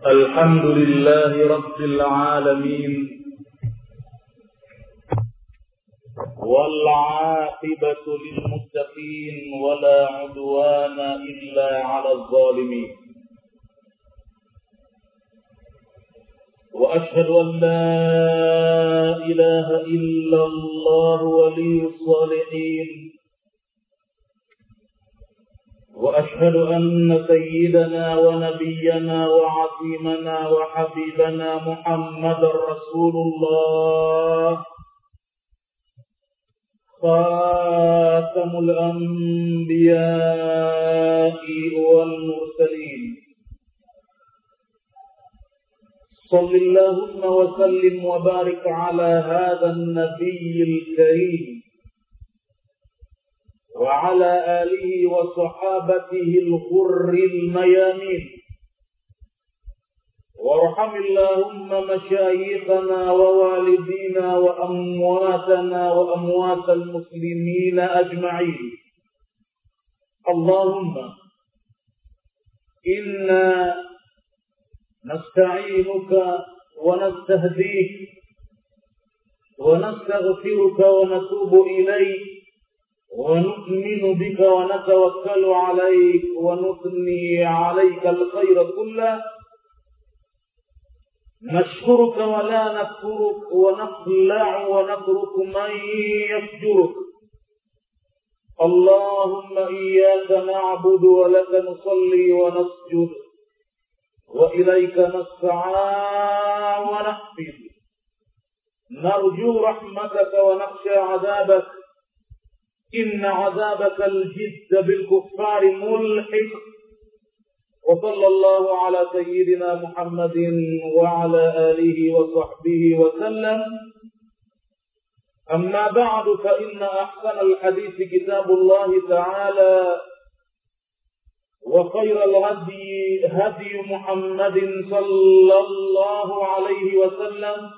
الحمد لله رب العالمين والعاقبة للمتقين ولا عدوان إلا على الظالمين وأشهد أن لا إله إلا الله ولي الصالحين وأشهد أن سيدنا ونبينا وعظيمنا وحبيبنا محمد رسول الله خاتم الأنبياء والمرسلين صل اللهم وسلم وبارك على هذا النبي الكريم وعلى آله وصحابته الغر الميامين وارحم اللهم مشايخنا ووالدينا وأمواتنا وأموات المسلمين أجمعين اللهم إنا نستعينك ونستهديك ونستغفرك ونتوب إليك ونؤمن بك ونتوكل عليك ونثني عليك الخير كله نشكرك ولا نكفرك ونخلع ونترك من يفجرك اللهم إياك نعبد ولك نصلي ونسجد وإليك نسعى ونحفظ نرجو رحمتك ونخشى عذابك إن عذابك الجد بالكفار ملحق وصلى الله على سيدنا محمد وعلى آله وصحبه وسلم أما بعد فإن أحسن الحديث كتاب الله تعالى وخير الهدي هدي محمد صلى الله عليه وسلم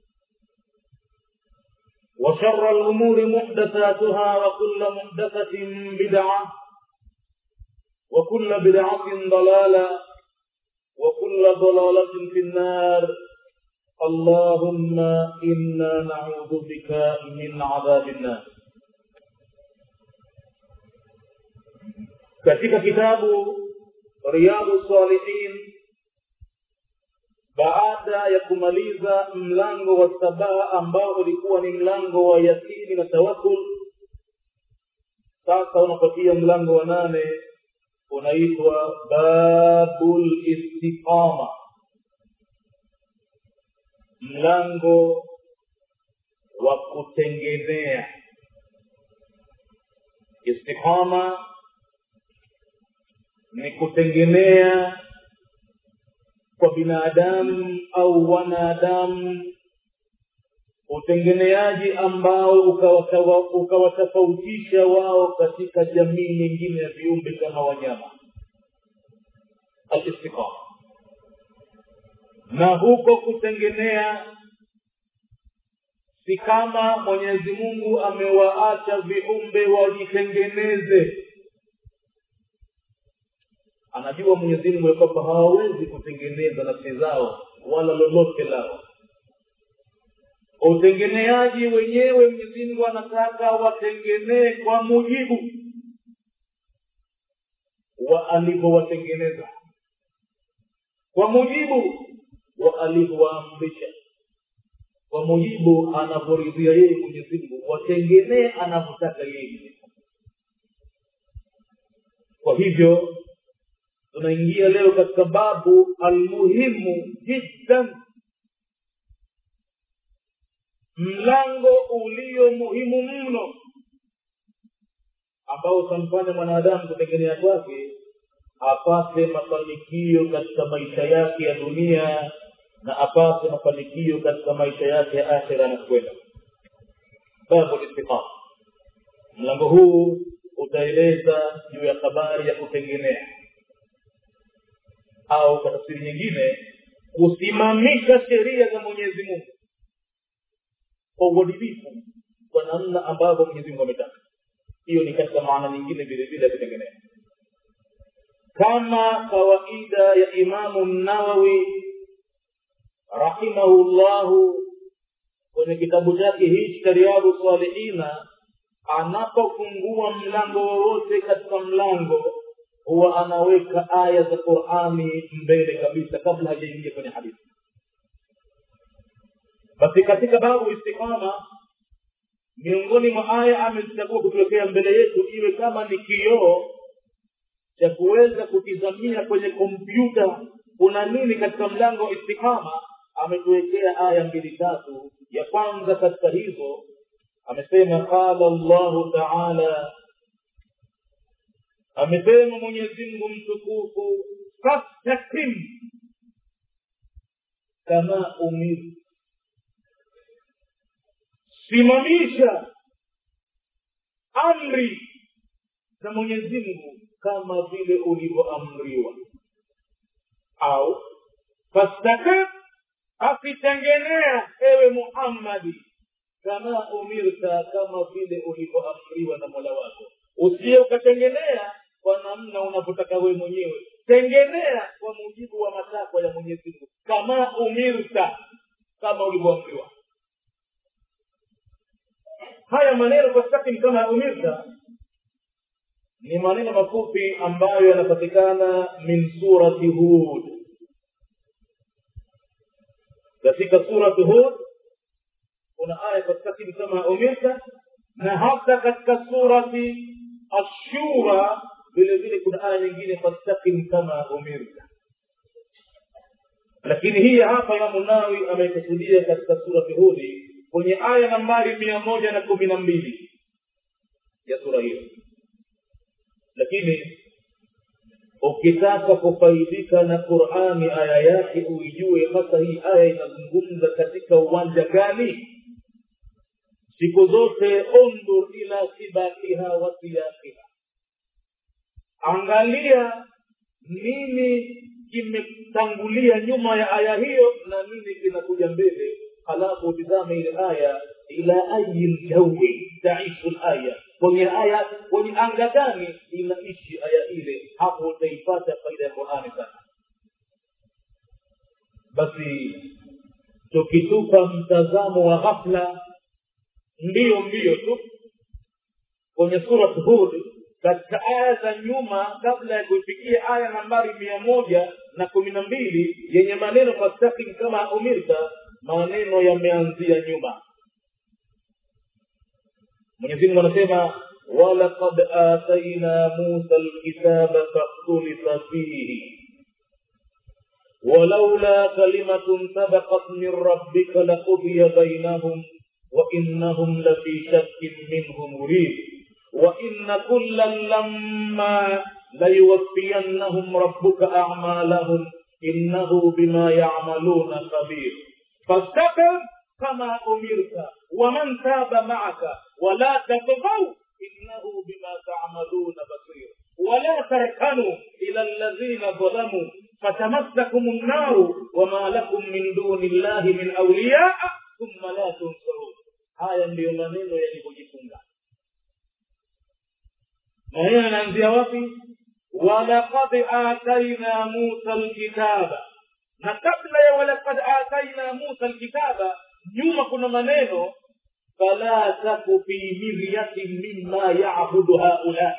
وشر الأمور محدثاتها وكل محدثة بدعة وكل بدعة ضلالة وكل ضلالة في النار اللهم إنا نعوذ بك من عذاب النار katika kitabu riyadu salihin baada ya kumaliza mlango wa saba ambao ulikuwa ni mlango wa yakini na tawakul sasa unapatia mlango wa nane unaitwa babul istiqama mlango wa kutengenea istiqama ni kutengenea kwa binadamu au wanadamu utengeneaji ambao ukawatofautisha wao katika jamii nyingine ya viumbe kama wanyama alistiqama na huko kutengenea si kama mwenyezi mungu amewaacha viumbe wajitengeneze anajua mwenyezi mungu ya kwamba hawawezi kutengeneza nafsi zao wala lolote lao utengeneaji wenyewe mwenyezi mungu anataka watengenee kwa mujibu wa alivyowatengeneza kwa mujibu wa alivyowaamrisha kwa mujibu anavyoridhia yeye mwenyezi mungu watengenee anavyotaka yeye kwa hivyo tunaingia leo katika babu almuhimu jiddan mlango ulio muhimu mno ambao utamfanya mwanadamu kutengenea kwake apate mafanikio katika maisha yake ya dunia na apate mafanikio katika maisha yake ya akhira na kwenda babu listiqama mlango huu utaeleza juu ya habari ya kutengenea au kwa tafsiri nyingine kusimamisha sheria za mwenyezi mungu kwa uadilifu kwa namna ambavyo mwenyezi mungu ametaka hiyo ni katika maana nyingine vile vile ya kutengeneza kama kawaida ya imamu nawawi rahimahullahu kwenye kitabu chake hichi cha riadhu salihina anapofungua mlango wowote katika mlango huwa anaweka aya za qurani mbele kabisa kabla hajaingia kwenye hadithi basi katika babu istiqama miongoni mwa aya amezichagua kutuwekea mbele yetu iwe kama ni kioo cha kuweza kutizamia kwenye kompyuta kuna nini katika mlango wa istiqama ametuwekea aya mbili tatu ya kwanza katika hizo amesema qala llahu taala amesema mwenyezimngu mtukufu fastakim kama umirtu simamisha amri za mwenyezi mungu kama vile ulivyoamriwa au fastakim akitengenea ewe muhammadi kama umirta kama vile ulivyoamriwa na mola wako usiye ukatengenea kwa namna unavyotaka wewe mwenyewe tengenea kwa mujibu wa matakwa ya mwenyezi mungu kama umirta kama ulivyoamriwa haya maneno fastakim kama umirta ni maneno mafupi ambayo yanapatikana min surati hud katika surati hud kuna aya fastakim kama umirta na hata katika surati ashura vile vile kuna aya nyingine fastakim kama umirta lakini hii hapa imamu nawi ameikusudia katika surati hudi kwenye aya nambari mia moja na kumi na mbili ya sura hiyo lakini ukitaka kufaidika na qurani aya yake uijue hasa hii aya inazungumza katika uwanja gani siku zote undur ila sibakiha wa siyakiha angalia nini kimetangulia nyuma ya aya hiyo na nini kinakuja mbele halafu utizame ile aya ila ayi ljawi taishu laya kwenye aya kwenye anga gani inaishi aya ile hapo utaipata faida ya qurani sana basi tukitupa mtazamo wa ghafla ndiyo mbio tu kwenye surat hud katika aya za nyuma kabla ya kuifikia aya nambari mia moja na kumi na mbili yenye maneno fastakim kama umirta maneno yameanzia nyuma mwenyezi mungu anasema walaqad ataina musa lkitaba fakhtulifa fihi ولولا كلمة سبقت من ربك لقضي بينهم وإنهم لفي شك منه مريب وإن كلا لما ليوفينهم ربك أعمالهم إنه بما يعملون خبير فاستقم كما أمرت ومن تاب معك ولا تطغوا إنه بما تعملون بصير ولا تركنوا إلى الذين ظلموا فتمسكم النار وما لكم من دون الله من أولياء ثم لا تنصرون haya ndiyo maneno yalivyojifunga maneno yanaanzia wapi walaqad ataina musa lkitaba na kabla ya walaqad ataina musa lkitaba nyuma kuna maneno fala taku fi miryatin mima yabudu haulai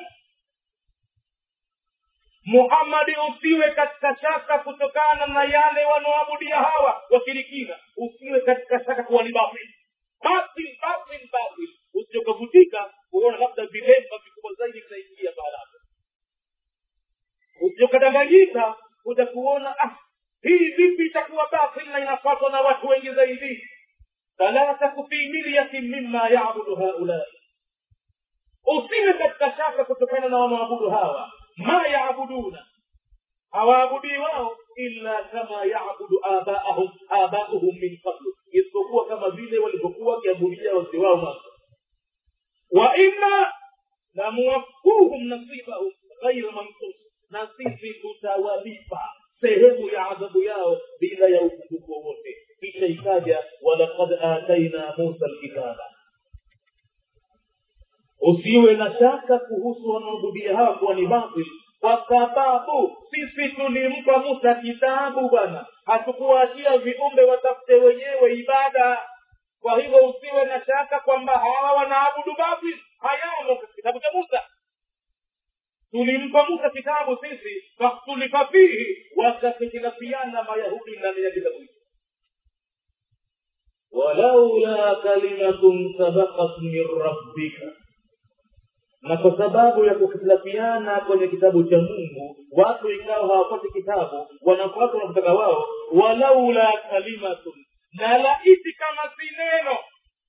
muhammadi usiwe katika shaka kutokana na yale wanaoabudia hawa washirikina usiwe katika shaka kuwa ni batili batil batil batil usiokavutika kuona labda vilemba vikubwa zaidi vinaingia pahala hapo usiokadanganyika kuja kuona ah hii vipi itakuwa batil na inafatwa na watu wengi zaidi fala taku fi miryatin mima yabudu haulai usiwe katika shaka kutokana na wanaoabudu hawa ma yaabuduna hawaabudii wao illa kama yabudu abaahum abauhum min qablu isipokuwa kama vile walivyokuwa wakiabudia wazee wao mwanzo wa inna lamuwafuhum nasibahum ghaira mankus na sisi tutawalipa sehemu ya adhabu yao bila ya upungufu wowote kisha ikaja walaqad ataina musa lkitaba usiwe na shaka kuhusu wanaoabudia hawa kuwa ni batil kwa sababu sisi tulimpa musa kitabu bwana hatukuachia viumbe watafute wenyewe ibada kwa hivyo usiwe na shaka kwamba hawa wanaabudu batil hayamo katika kitabu cha musa tulimpa musa kitabu sisi faktulifa fihi wakakhitilafiana mayahudi ndani ya kitabu hicho walaula kalimatun sabakat min rabbika na kwa sababu ya kukhitilafiana kwenye kitabu cha mungu watu ikawa hawapati kitabu wanafuata wanakutaka wao walaula kalimatun na laiti kama si neno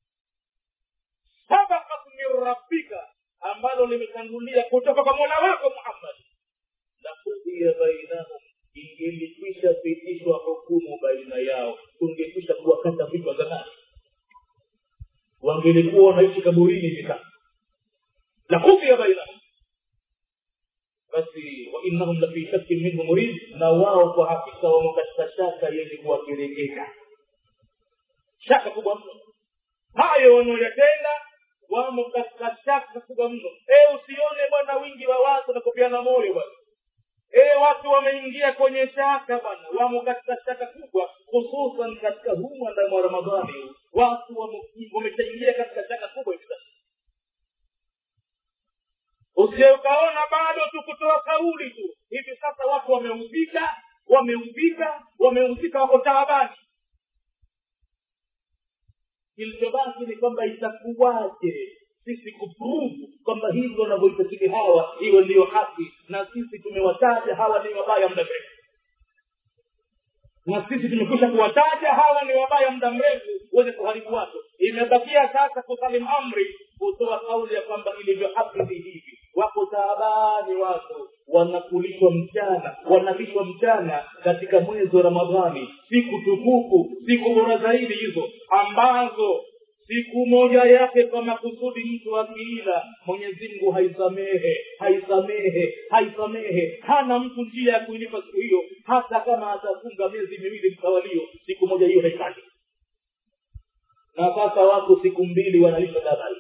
sabakat min rabbika ambalo limetangulia kutoka kwa mola wako muhammad lakudiya bainahum ingelikwisha pitishwa hukumu baina yao tungekwisha kuwakata vichwa zamani wangelikuwa wanaishi kaburini hivi sasa lakudiya bainahum basi wainnahum lafi shakkin minhu murid na wao kwa hakika wamo katika shaka yenye kuwakerekeka shaka kubwa mno hayo wanaoyatenda wamo katika shaka kubwa mno e usione bwana wingi wa watu na kupiana moyo bwana e watu wameingia kwenye shaka bwana wamo katika shaka kubwa hususan katika huu mwandamo wa ramadhani watu wameshaingia katika shaka kubwa hivi sasa usije ukaona bado tu kutoa kauli tu hivi sasa watu wameuzika wameuzika wameuzika wako taabani kilichobaki ni kwamba itakuwaje sisi kupruvu kwamba hivyo wanavyoitakili hawa hiyo ndiyo haki na sisi tumewataja hawa ni wabaya muda mrefu na sisi tumekwisha kuwataja hawa ni wabaya muda mrefu wenye kuharibu watu imebakia sasa kusalim amri kutoa kauli ya kwamba ilivyo haki ni hivi wako taabani watu wanakulishwa mchana wanalishwa mchana katika mwezi wa ramadhani siku tukufu siku bora zaidi hizo ambazo siku moja yake kwa makusudi mtu akiila mwenyezi mungu haisamehe haisamehe haisamehe hana mtu njia ya kuilipa siku hiyo hata kama atafunga miezi miwili mtawalio siku moja hiyo haifai na sasa wako siku mbili wanalisha dabari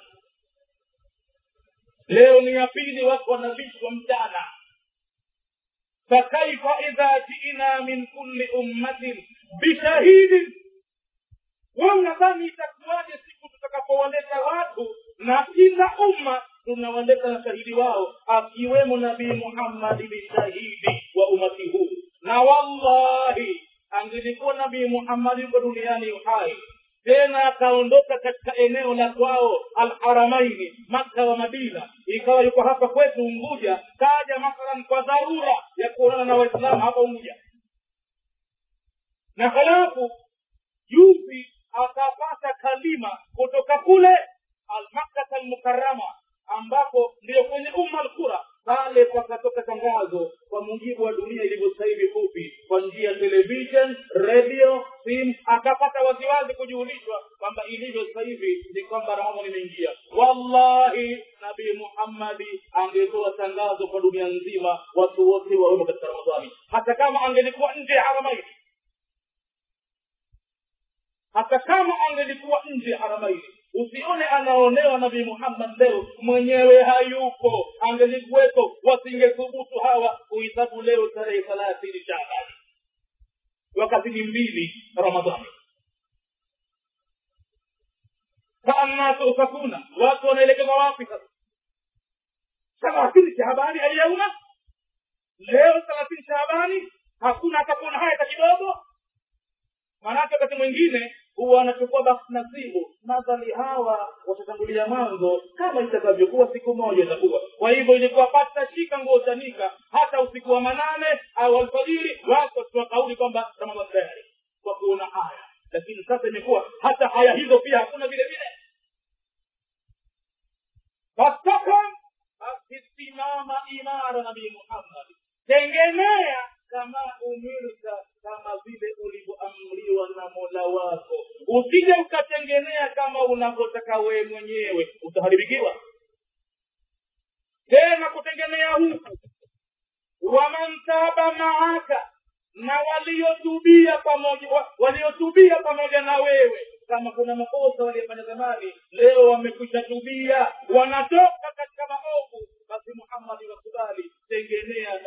leo ni ya pili watu wanalishwa mchana fakaifa idha jiina min kulli ummatin bishahidin wanadhani itakuwaje siku tutakapowaleta watu na kila umma tunawaleta na shahidi wao akiwemo nabii muhammadi ni shahidi wa umati huu na wallahi angelikuwa nabii muhammadi yuko duniani uhai tena akaondoka katika eneo la kwao alharamaini makka wa madina ikawa yuko hapa kwetu unguja kaja mathalan kwa dharura ya kuonana na waislamu hapa unguja na halafu juzi akapata kalima kutoka kule almakkata almukarama ambapo ndiyo kwenye umma alqura pale pakatoka tangazo kwa mujibu wa dunia ilivyo sasa hivi fupi kwa njia ya television radio simu akapata waziwazi kujulishwa kwamba ilivyo sasa hivi ni kwamba ramadhani imeingia wallahi nabii muhammadi angetoa tangazo kwa dunia nzima watu wote wawemo katika ramadhani hata kama angelikuwa nje ya haramaini hata kama angelikuwa nje ya haramaini usione anaonewa nabii muhammad leo mwenyewe hayupo angelikuwepo wasingethubutu hawa kuhesabu leo tarehe thelathini shabani wakati ni mbili ramadhani faannasu ufakuna watu wanaelekezwa wapi sasa thelathini shahabani aliyauma leo thelathini shahabani hakuna atakuona haya hata kidogo maanake wakati mwingine huwa wanachukua basi nasibu madhali hawa watatangulia mwanzo kama itakavyokuwa siku moja itakuwa kwa hivyo ilikuwa pata shika nguo chanika hata usiku wa manane au alfajiri watu wakitoa kauli kwamba ramadhani tayari kwa kuona haya lakini sasa imekuwa hata haya hizo pia hakuna vile vile fastakom akisimama imara nabii muhammad tengenea kama umirta kama vile ulivyoamriwa na mola wako usije ukatengenea kama unavyotaka wewe mwenyewe utaharibikiwa tena kutengenea huku waman taba maaka na waliotubia pamoja wa, waliotubia pamoja na wewe kama kuna makosa waliyofanya zamani leo wamekwisha tubia wanatoka katika maovu basi muhammadi wakubali tengenea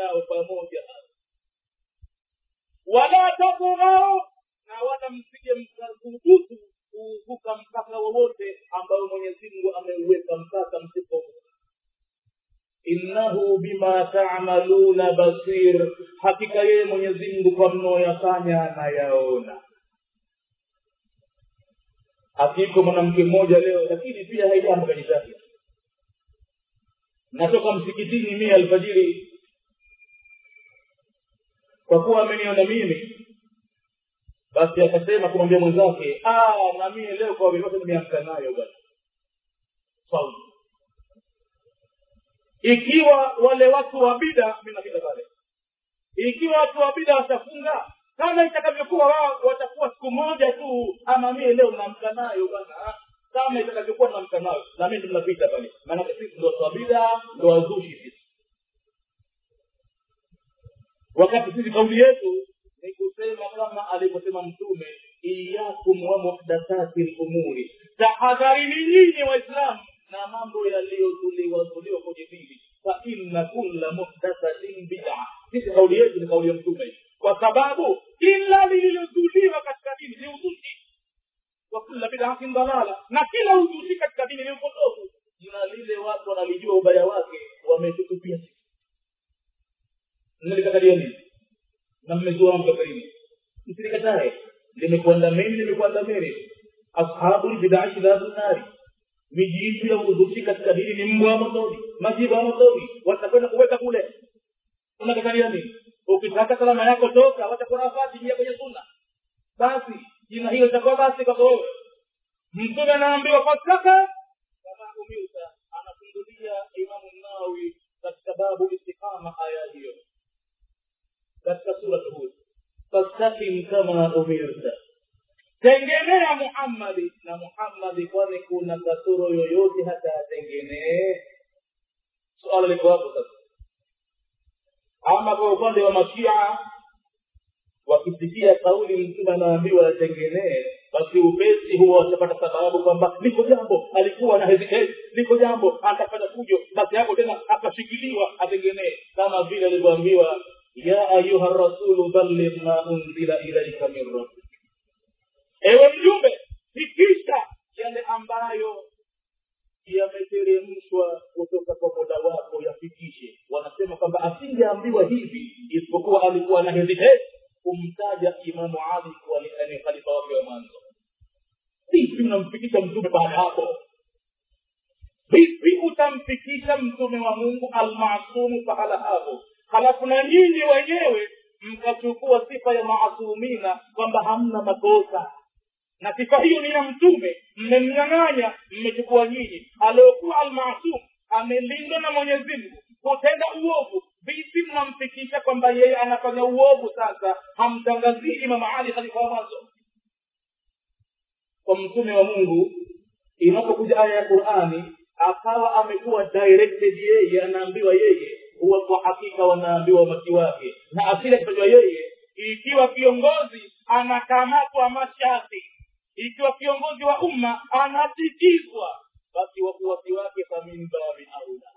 wala msije mkathubutu kuvuka mpaka wowote ambao mwenyezi mungu ameuweka mpaka msipovuka innahu bima tamaluna basir hakika yeye mwenyezi mungu kwa mnaoyafanya anayaona akiko mwanamke mmoja leo lakini pia haijambo kanisani natoka msikitini mie alfajiri kwa kuwa ameniona mimi basi akasema kumwambia mwenzake na mie leo kwa vyovyote nimeamka nayo bwana sawa ikiwa wale watu wa bida mi napita pale ikiwa watu wa bida watafunga kama itakavyokuwa wao watakuwa siku moja tu ama mie leo naamka nayo bwana kama itakavyokuwa naamka nayo na mimi tunapita pale maanake sisi ndo watu wa bida ndo wazushi sisi wakati sisi kauli yetu ni kusema kama alivyosema mtume iyakum wa muhdathati lumuri tahadharini nyinyi waislamu na mambo yaliyozuliwazuliwa kwenye dini fa inna kulla muhdathatin bida sisi kauli yetu ni kauli ya mtume kwa sababu kila lililozuliwa katika dini ni uzushi wa kulla bidatin dalala na kila uzushi katika dini ni upotofu na lile watu wanalijua ubaya wake wametutupia sisi mnalikatalia nini na mmezua mkafarini msilikatae limekuandameni limekuandameni ashabu lbidai shidadu nari mijiitu ya uzushi katika dini ni mbwa wa motoni majibu ya motoni watakwenda kuweka kule unakatalia nini ukitaka salama yako toka watakurafati ingia kwenye sunna basi jina hiyo itakuwa basi kwako wewe mtume anaambiwa fasaka kama umirta anafungulia imamu nawi katika babu istiqama aya hiyo katika surat hud fastakim kama umirta tengenea muhammadi na muhammadi kwani kuna kasoro yoyote hata atengenee suala liko hapo sasa ama kwa upande wa mashia wakisikia kauli mtume anaambiwa atengenee basi upesi huwa watapata sababu kwamba liko jambo alikuwa na hesitate liko jambo atafanya fujo basi hapo tena akashikiliwa atengenee kama vile alivyoambiwa ya ayuha rasulu balligh ma unzila ilaika min rabbik ewe mjumbe fikisha yale ambayo yameteremshwa kutoka kwa mola wako yafikishe wanasema kwamba asingeambiwa hivi isipokuwa alikuwa na hesitate kumtaja imamu ali kuwa ni khalifa wake wa mwanzo vipi unamfikisha mtume baada hapo vipi utamfikisha mtume wa mungu almasumu pahala hapo halafu na nyinyi wenyewe mkachukua sifa ya maasumina kwamba hamna makosa na sifa hiyo ni ya mtume mmemnyang'anya mmechukua nyinyi aliokuwa almasum amelindwa na mwenyezi mungu kutenda uovu vipi mnamfikisha kwamba yeye anafanya uovu sasa hamtangazii imam ali khalifa wa mwanzo kwa mtume wa mungu inapokuja aya ya qurani akawa amekuwa directed yeye anaambiwa yeye huwa kwa hakika wanaambiwa umati wake na asili akitajwa yeye ikiwa kiongozi anakamatwa mashati ikiwa kiongozi wa umma anatikizwa basi wafuasi wake faminbabi aula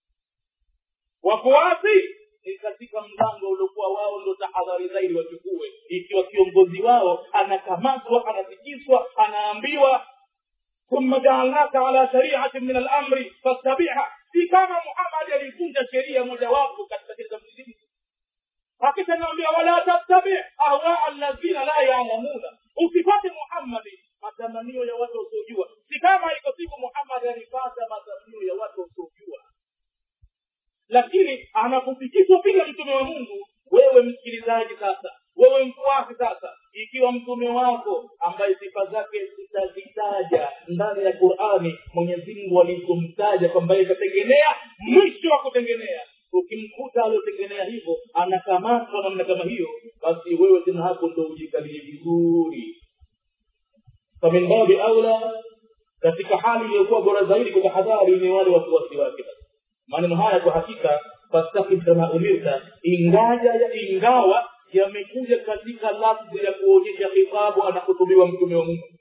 wafuasi ni katika mlango uliokuwa wao ndo tahadhari zaidi wachukue ikiwa kiongozi wao anakamatwa anatikiswa anaambiwa thumma jaalnaka ala shariatin min alamri fattabiha si kama muhammadi alivunja sheria mojawapo katika sheria za mwenyezi hakika naambia wala tattabi ahwaa alladhina la yalamuna usipate muhammadi matamanio ya watu wasiojua si kama iko siku muhammadi alipata matamanio ya watu wasiojua lakini anapofikishwa vile mtume wa mungu wewe msikilizaji sasa wewe mfuasi sasa ikiwa mtume wako ambaye sifa zake zitazitaja ndani ya qurani mwenyezi mungu alikumtaja kwamba ikatengenea mwisho wa kutengenea ukimkuta aliotengenea hivyo anakamatwa namna kama hiyo basi wewe tena hapo ndo ujikalie vizuri famin babi aula katika hali iliyokuwa bora zaidi kwa tahadhari ni wale wafuasi wake maneno haya kwa hakika fastakim kama umirta ingaja ya ingawa yamekuja katika lafzi ya kuonyesha khitabu anakutubiwa mtume wa mungu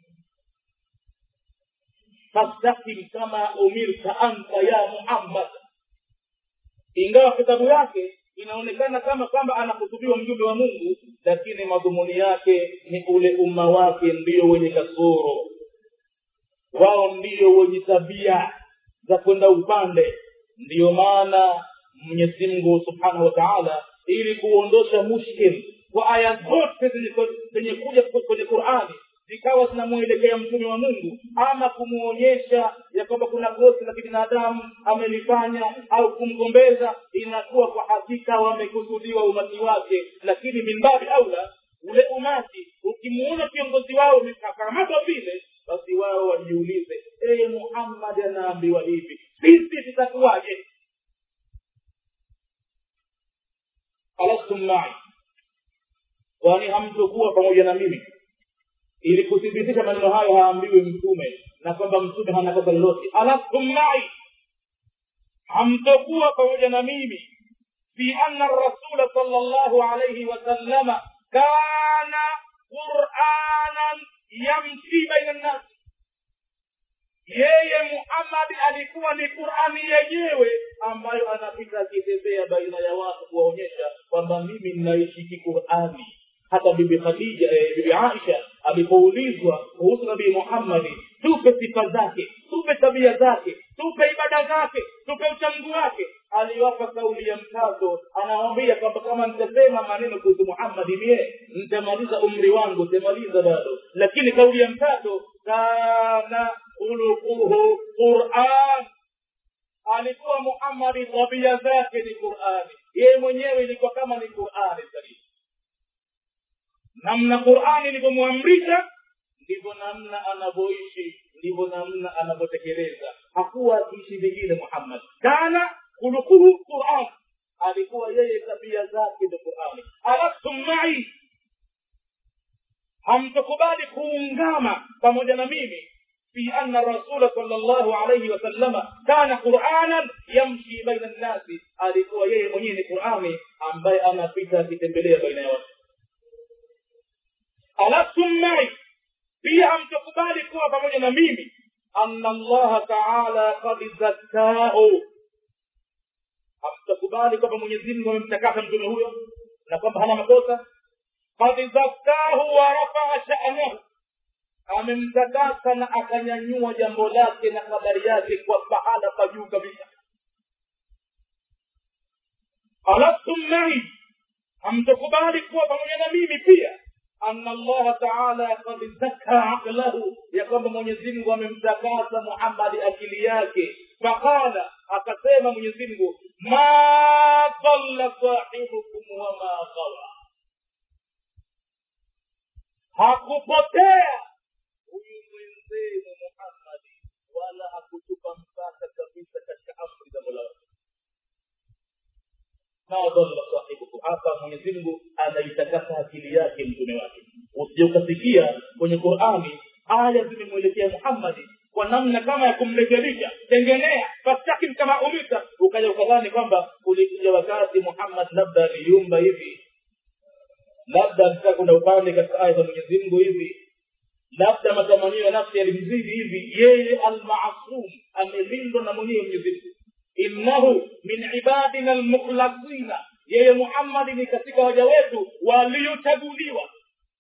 fastakim kama umirta anta ya muhammad ingawa kitabu yake inaonekana kama kwamba anakutubiwa mjumbe wa mungu lakini madhumuni yake ni ule umma wake ndio wenye kasoro wao ndio wenye tabia za kwenda upande ndiyo maana mwenyezi mungu subhanahu wa taala ili kuondosha mushkil kwa aya zote zenye kuja kwenye qurani zikawa zinamwelekea mtume wa mungu ama kumwonyesha ya kwamba kuna kosi la kibinadamu amelifanya au kumgombeza inakuwa kwa hakika wamekusudiwa umati wake lakini mimbabi aula ule umati ukimuona kiongozi wao umekakamatwa vile basi wao wajiulize eye muhammadi anaambiwa hivi sisi tutakuwaje alastum mai kwani hamtokuwa pamoja na mimi ili kuthibitisha maneno hayo haambiwi mtume na kwamba mtume hana kosa lolote alastum mai hamtokuwa pamoja na mimi fi anna rasula sal llahu alaihi wasallama kana quranan yamshi baina nnasi yeye muhammadi alikuwa ni qurani yenyewe ambayo anapita akitembea baina ya watu kuwaonyesha kwamba mimi ninaishi kiqurani hata bibi khadija eh, bibi aisha alipoulizwa kuhusu nabii muhammadi tupe sifa zake tupe tabia zake tupe ibada zake tupe uchangu wake aliwapa kauli ya mkazo anawambia kwamba kama nitasema maneno kuhusu muhammadi mie nitamaliza umri wangu nitamaliza bado lakini kauli ya mkazo kana khuluquhu quran alikuwa muhammadi tabia zake ni qurani yeye mwenyewe ilikuwa kama ni qurani zaidi namna qurani ilivyomwamrisha ndivyo namna anavyoishi ndivyo namna anavyotekeleza hakuwa akiishi vingine muhammad kana khuluquhu quran alikuwa yeye tabia zake ni qurani alastum mai hamtakubali kuungama pamoja na mimi في أن الرسول صلى الله عليه وسلم كان قرآنا يمشي بين الناس alikuwa yeye mwenyewe ni qurani ambaye anapita akitembelea baina ya watu alastum mai pia hamtakubali kuwa pamoja na mimi anna allaha taala kad zakkahu hamtakubali kwamba mwenyezi mungu amemtakasa mtume huyo na kwamba hana makosa kad zakkahu wa rafaa sha'nahu amemtakasa na akanyanyua jambo lake na habari yake kwa pahala pa juu kabisa alastum mai hamtakubali kuwa pamoja na mimi pia anna allaha taala kad zaka aqlahu ya kwamba mwenyezimngu amemtakasa muhammadi akili yake faqala akasema mwenyezimngu ma dalla sahibukum wama ghawa hakupotea huyu mwenzenu muhammadi wala hakutupa mpaka kabisa katika amri za mola wake ma dhalla sahibukum hapa mwenyezi mungu anaitakasa akili yake mtume wake usije ukasikia kwenye qurani aya zimemwelekea muhammadi kwa namna kama ya kumrekebisha tengenea fastakim kama umita ukaja ukadhani kwamba ulikuja wakati muhammad labda aliyumba hivi labda alitaka kwenda upande katika aya za mwenyezi mungu hivi labda matamanio ya nafsi yalimzidi hivi yeye almasum amelindwa na mwenyewe mwenyezi mungu innahu min ibadina almukhlasina yeye muhammadi ni katika waja wetu waliochaguliwa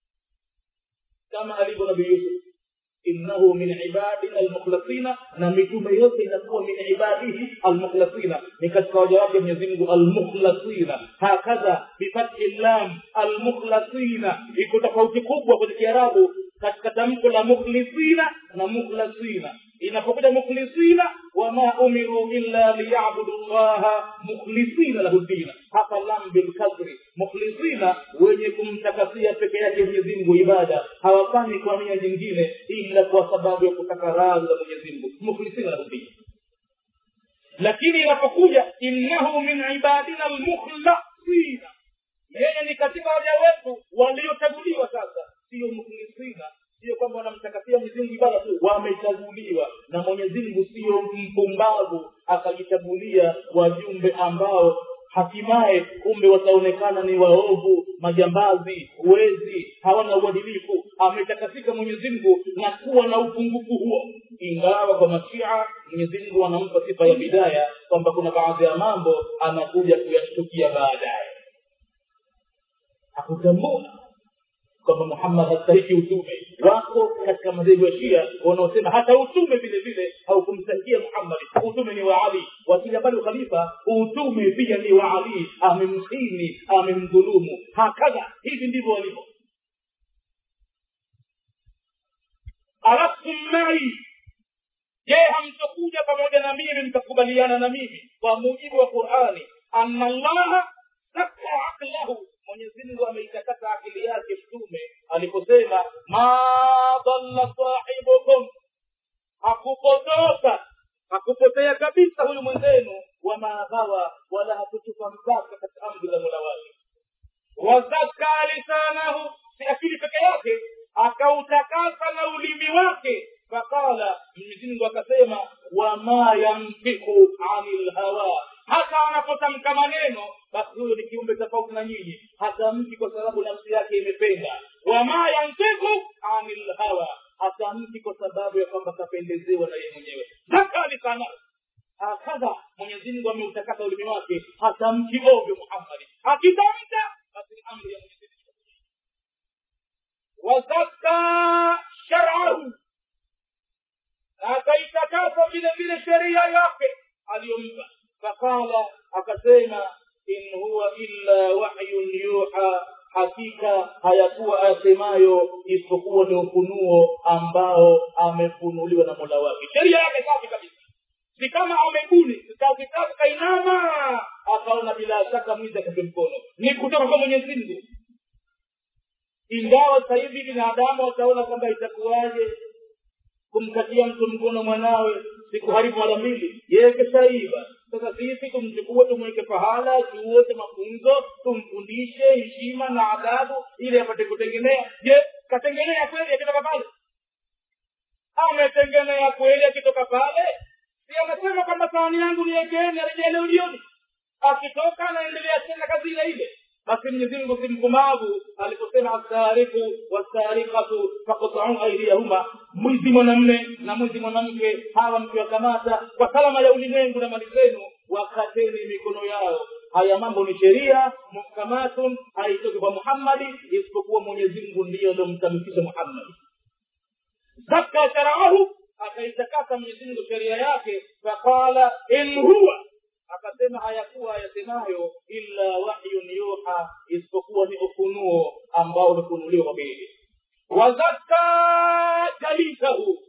kama alivyo nabii yusuf innahu min ibadina almukhlasina na mitume yote inakuwa min ibadihi almukhlasina ni katika waja wake mwenyezi mungu almukhlasina hakadha bifathi llam almukhlasina iko tofauti kubwa kwenye kiarabu katika tamko la mukhlisina na mukhlasina inapokuja mukhlisina wama umiru illa liyabudu llaha mukhlisina lahu dina hapa lam bilkasri mukhlisina wenye kumtakasia peke yake mwenyezi mungu ibada hawafanyi kwa nia nyingine ila kwa sababu ya kutaka radhi za mwenyezi mungu mukhlisina lahu dina lakini inapokuja innahu min ibadina almukhlasina yeye ni katika waja wetu waliochaguliwa sasa sio mukhlisina sio kwamba wanamtakasia mwenyezi mungu ibada tu wamechaguliwa na mwenyezi mungu sio mpumbavu akajichagulia wajumbe ambao hatimaye kumbe wataonekana ni waovu majambazi wezi hawana uadilifu ametakasika mwenyezi mungu na kuwa na upungufu huo ingawa kwa mashia mwenyezi mungu anampa sifa ya bidaya kwamba kuna baadhi ya mambo anakuja kuyashtukia baadaye hakutambua kwamba muhammad hastahiki utume wako katika madhehebu ya shia wanaosema hata utume vile vile haukumstahikia muhammadi utume ni wa ali wakila bali ukhalifa utume pia ni wa ali amemhini amemdhulumu hakadha hivi ndivyo walivyo araftum mai je hamtokuja pamoja na mimi mtakubaliana na mimi kwa mujibu wa qurani anna allaha saka aqlahu mwenyezi mungu ameitakasa akili yake mtume aliposema ma dhalla sahibukum hakupotoka hakupotea kabisa huyu mwenzenu wama ghawa wala hakutupa mpaka katika amri za mola wake wazaka lisanahu si akili peke yake akautakasa na ulimi wake faqala mwenyezi akasema wama yamtiku ani lhawa hata anapotamka maneno basi huyo ni kiumbe tofauti na nyinyi hatamki kwa sababu nafsi yake imependa wama yantiku ani lhawa hatamki kwa sababu ya kwamba kapendezewa na yeye mwenyewe zakali sana hakadha mwenyezi mungu ameutakasa ulimi wake hatamki ovyo muhammadi akitamka basi ni amri ya mwenyezi wazaka sharahu na akaitakasa vile vile sheria yake aliyompa faqala akasema in huwa illa wahyun yuha hakika hayakuwa asemayo isipokuwa ni ufunuo ambao amefunuliwa na mola wake sheria yake safi kabisa si kama amebuni kakitaka kainama akaona bila shaka mwizi akape mkono ni kutoka kwa mwenyezi mungu ingawa sasa hivi binadamu wataona kwamba itakuwaje kumkatia mtu mkono mwanawe sikuharibu mara mbili yeye keshaiba sasa sisi tumchukue tumweke pahala tuote mafunzo tumfundishe heshima na adabu ili apate kutengenea je katengenea kweli akitoka pale ametengenea kweli akitoka pale si amesema kwamba sahani yangu niwekeni arejele ujioni akitoka anaendelea tena kazi ile ile basi mwenyezi mungu si mkumavu aliposema assariku wassarikatu fakutau aidiyahuma mwizi mwanamme na mwizi mwanamke hawa mkiwakamata kwa salama ya ulimwengu na mali zenu wakateni mikono yao haya mambo ni sheria muhkamatun haitoki kwa muhammadi isipokuwa mwenyezi mungu ndiyo aliomtamkisha muhammadi zaka sharaahu akaitakasa mwenyezi mungu sheria yake faqala in huwa akasema hayakuwa yasemayo illa wahyun yuha isipokuwa ni ufunuo ambao umefunuliwa kwa bili wazaka jalisahu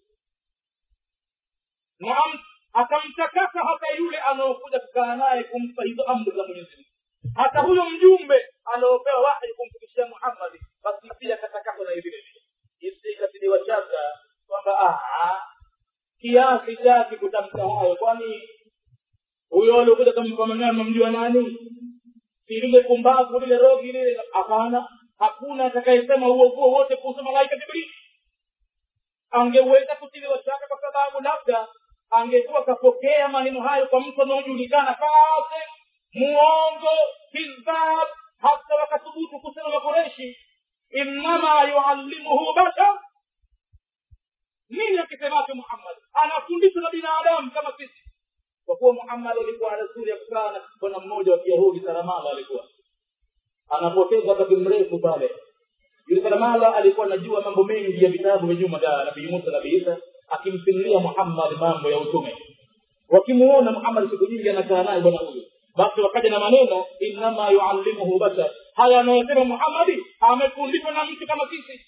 naam akamtakasa hata yule anaokuja kukaa naye kumpa hizo amri za mwenyezi mungu hata huyo mjumbe anaopewa wahi kumfikishia muhammadi basi pia katakaswa na vile vile isikatiliwa shaka kwamba kiasi chake kutamka hayo kwani huyo aliokuja kampa maneno mjua nani si lile kumbavu lile rogi lile hapana hakuna atakayesema huo huo wote kuhusu malaika jibrili angeweza kutiliwa shaka kwa sababu labda angekuwa kapokea maneno hayo kwa mtu anaojulikana kase muongo kizab hata wakathubutu kusema makoreshi innama yuallimuhu bashar nini akisemacho muhammad anafundishwa na binadamu kama sisi kwa kuwa muhammad alikuwa rasuli ya kukaa na bwana mmoja wa kiyahudi saramala alikuwa anapoteza wakati mrefu pale yule saramala alikuwa anajua mambo mengi ya vitabu vya nyuma vya nabii musa nabii isa akimsimulia muhammad mambo ya utume wakimuona muhammad siku nyingi anakaa naye bwana huyu basi wakaja na maneno innama yuallimuhu bashar haya anayosema muhammadi amefundishwa na mtu kama sisi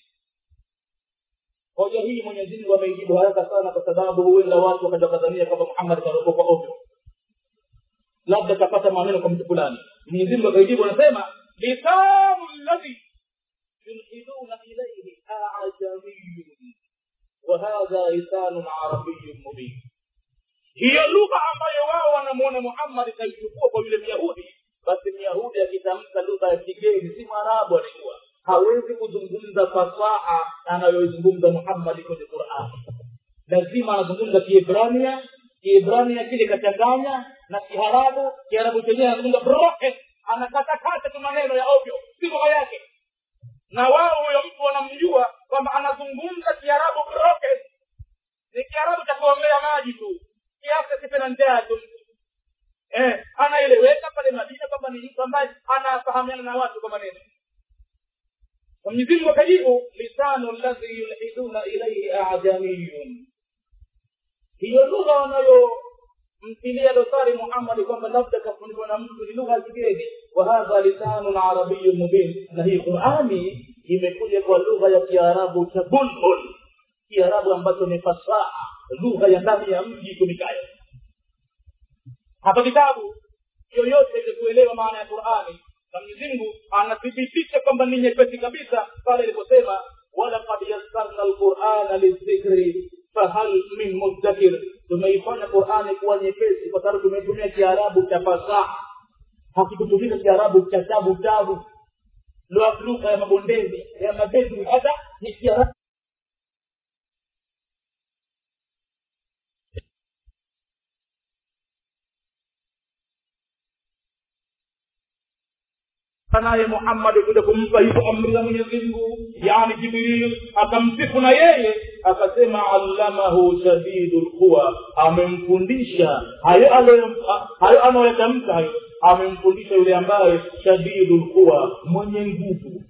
hoja hii mwenyezi mungu ameijibu haraka sana kwa sababu huenda watu wakaja wakadhania kwamba muhammad karokoka ovyo labda kapata maneno kwa mtu fulani mwenyezi mungu akaijibu anasema lisanu ladhi yulhiduna ilaihi ajamiyun wahadha lisanun arabiyun mubin hiyo lugha ambayo wao wanamuona muhammad kaichukua kwa yule myahudi basi myahudi akitamka lugha ya kigeni si mwarabu alikuwa hawezi kuzungumza fasaha anayoizungumza muhammadi kwenye qurani lazima anazungumza kiebrania kiibrania kile kachanganya na kiarabu kiarabu chenyewe anazungumza broken anakatakata tu maneno ya ovyo si lugha yake na wao huyo mtu wanamjua kwamba anazungumza kiarabu broken ni kiarabu cha kuombea maji tu kiasi asipe na njaa tu eh, anaeleweka pale madina kwamba ni mtu ambaye anafahamiana na watu kwa maneno mwenyezi mungu akajibu lisanu ladhi yulhiduna ilaihi ajamiyun hiyo lugha wanayomtilia dosari muhammadi kwamba labda kafunikwa na mtu ni lugha ya kigeni wa hadha lisanun arabiyun mubin na hii qurani imekuja kwa lugha ya kiarabu cha bulbul kiarabu ambacho ni fasaha lugha ya ndani ya mji itumikayo hapa kitabu yoyote ili kuelewa maana ya qurani na mwenyezi mungu anathibitisha kwamba ni nyepesi kabisa pale iliposema walaqad yassarna lqurana lildhikri fahal min muddakir tumeifanya qurani kuwa nyepesi kwa sababu tumetumia kiarabu cha fasaha hakikutumika kiarabu cha tabu tabu lugha ya mabondeni ya mabedui hata ni kiarabu naye muhammadi kuja kumpa hizo amri za mwenyezi mungu yani jibril akamsifu na yeye akasema allamahu shadidu lquwa amemfundisha hayo hayo anayoyatamka hayo amemfundisha yule ambaye shadidu lquwa mwenye nguvu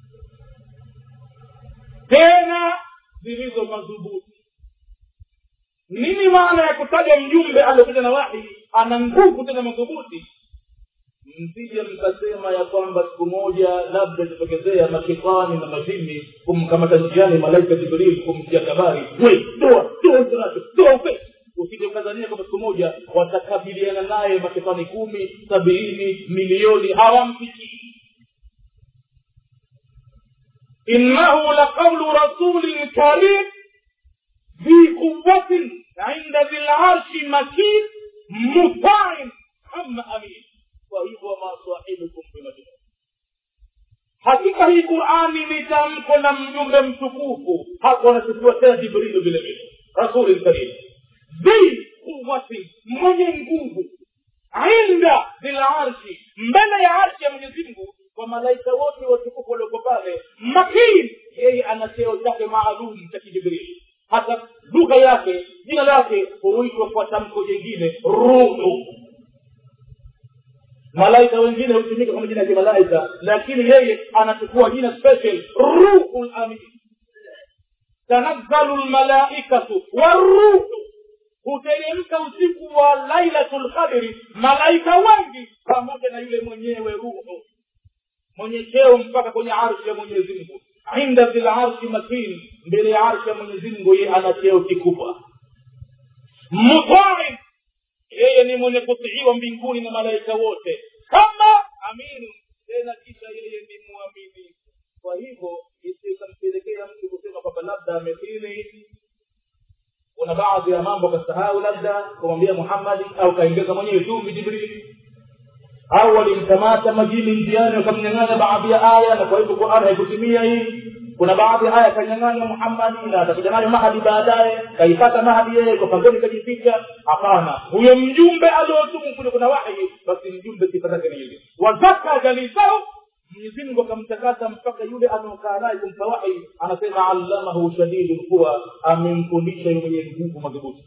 tena zilizo madhubuti nini maana ya kutaja mjumbe aliokuja na wahi ana nguvu tena madhubuti msije mkasema ya kwamba siku moja labda itatokezea mashetani na majini kumkamata njiani malaika jibril kumtia kabari we toa toa uzonacho toa upesi usije ukazania kwamba siku moja watakabiliana naye mashetani kumi sabini milioni hawamfikii innahu laqaulu rasulin karim ذي قوة عند ذي العرش مكين مطاع ثم أمين kwa hivyo masahibukum bimajnun hakika hii qurani ni tamko la mjumbe mtukufu hapo anasifiwa tena jibrilu vile vile rasuli lkarim dhi quwati mwenye nguvu inda zilarshi mbele ya arshi ya mwenyezi mungu kwa malaika wote watukufu walioko pale makin yeye ana cheo chake maalum cha kijibrili hata lugha yake jina lake huitwa kwa tamko jingine ruhu malaika wengine hutumika kama jina ya kimalaika lakini yeye anachukua jina special ruhul amin tanazzalu lmalaikatu waruhu huteremka usiku wa lailatu lqadri malaika wengi pamoja na yule mwenyewe ruhu mwenye cheo mpaka kwenye arshi ya mwenyezi mungu inda dhil arshi makin mbele ya arshi ya mwenyezi mungu yeye ana cheo kikubwa mutain yeye ni mwenye kutiiwa mbinguni na malaika wote kama aminu tena kisha yeye ni mwaminifu kwa hivyo isikampelekea mtu kusema kwamba labda amekiri kuna baadhi ya mambo akasahau labda kumwambia muhammadi au kaongeza mwenyewe chumvi jibrili au walimkamata majini njiani wakamnyang'anya baadhi ya aya na kwa hivyo qurani haikutimia hii kuna baadhi ya aya kanyang'anywa muhammadi na atakuja nayo mahadi baadaye kaipata mahadi yeye kwa pangoni kajificha hapana huyo mjumbe aliotumu kule kuna wahi basi mjumbe sifa zake ni hivi wazaka jalisahu mwenyezi mungu akamtakasa mpaka yule anaokaa naye kumpa wahi anasema allamahu shadidu lquwa amemfundisha yu mwenye nguvu madhubuti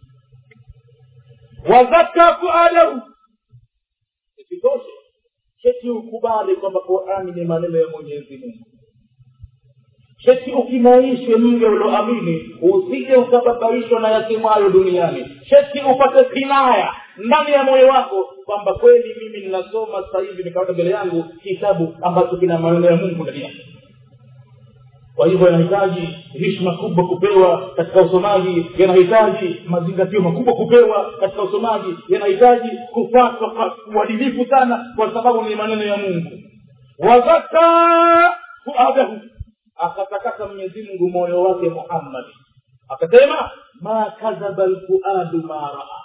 wazaka fuadahu isitoshe cheti ukubali kwamba qurani ni maneno ya mwenyezi mungu cheti ukimaishe mge ulioamini usije ukababaishwa na yatimwayo duniani cheti upate kinaya ndani ya moyo wako kwamba kweli mimi ninasoma sasa hivi nikaweka mbele yangu kitabu ambacho kina maneno ya mungu ndani yake kwa hivyo yanahitaji heshima kubwa kupewa katika usomaji yanahitaji mazingatio makubwa kupewa katika usomaji yanahitaji kufatwa kwa uadilifu sana kwa sababu ni maneno ya mungu wazaka fuadahu akatakasa mwenyezi mungu moyo wake muhammadi akasema ma kadhaba lfuadu ma raa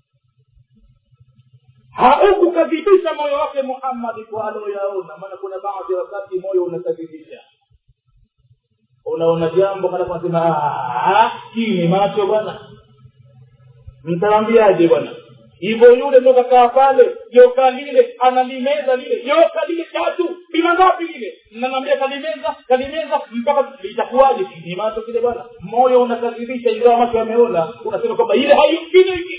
haukukadhibisha moyo wake muhammadi kwa aloyaona maana kuna baadhi ya wakati moyo unakadhibisha unaona jambo halafu nasema hii ni macho bwana mtawambiaje bwana hivyo yule ndo kakaa pale joka lile analimeza lile joka lile tatu bila ngapi lile mnanaambia kalimeza kalimeza mpaka itakuwaje kijimacho kile bwana moyo unakadhibisha ingawa macho yameona unasema kwamba ile haimkini hiki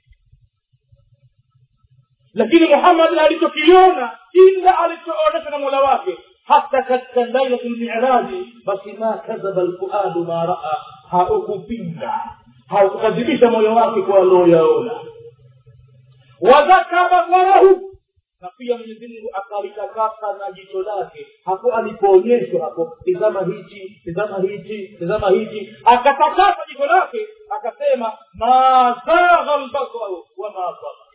lakini muhammad alichokiona ila alichoonyeshwa na mola wake hata katika lailatu lmiraji basi ma kadhaba lfuadu ma raa haukupinga haukukadhibisha moyo wake kwa alioyaona wadhaka basarahu na pia mwenyezi mungu akalitakasa na jicho lake hapo alipoonyeshwa hapo tizama hichi tizama hichi tizama hichi akatakasa jicho lake akasema ma zagha lbasaru wama saga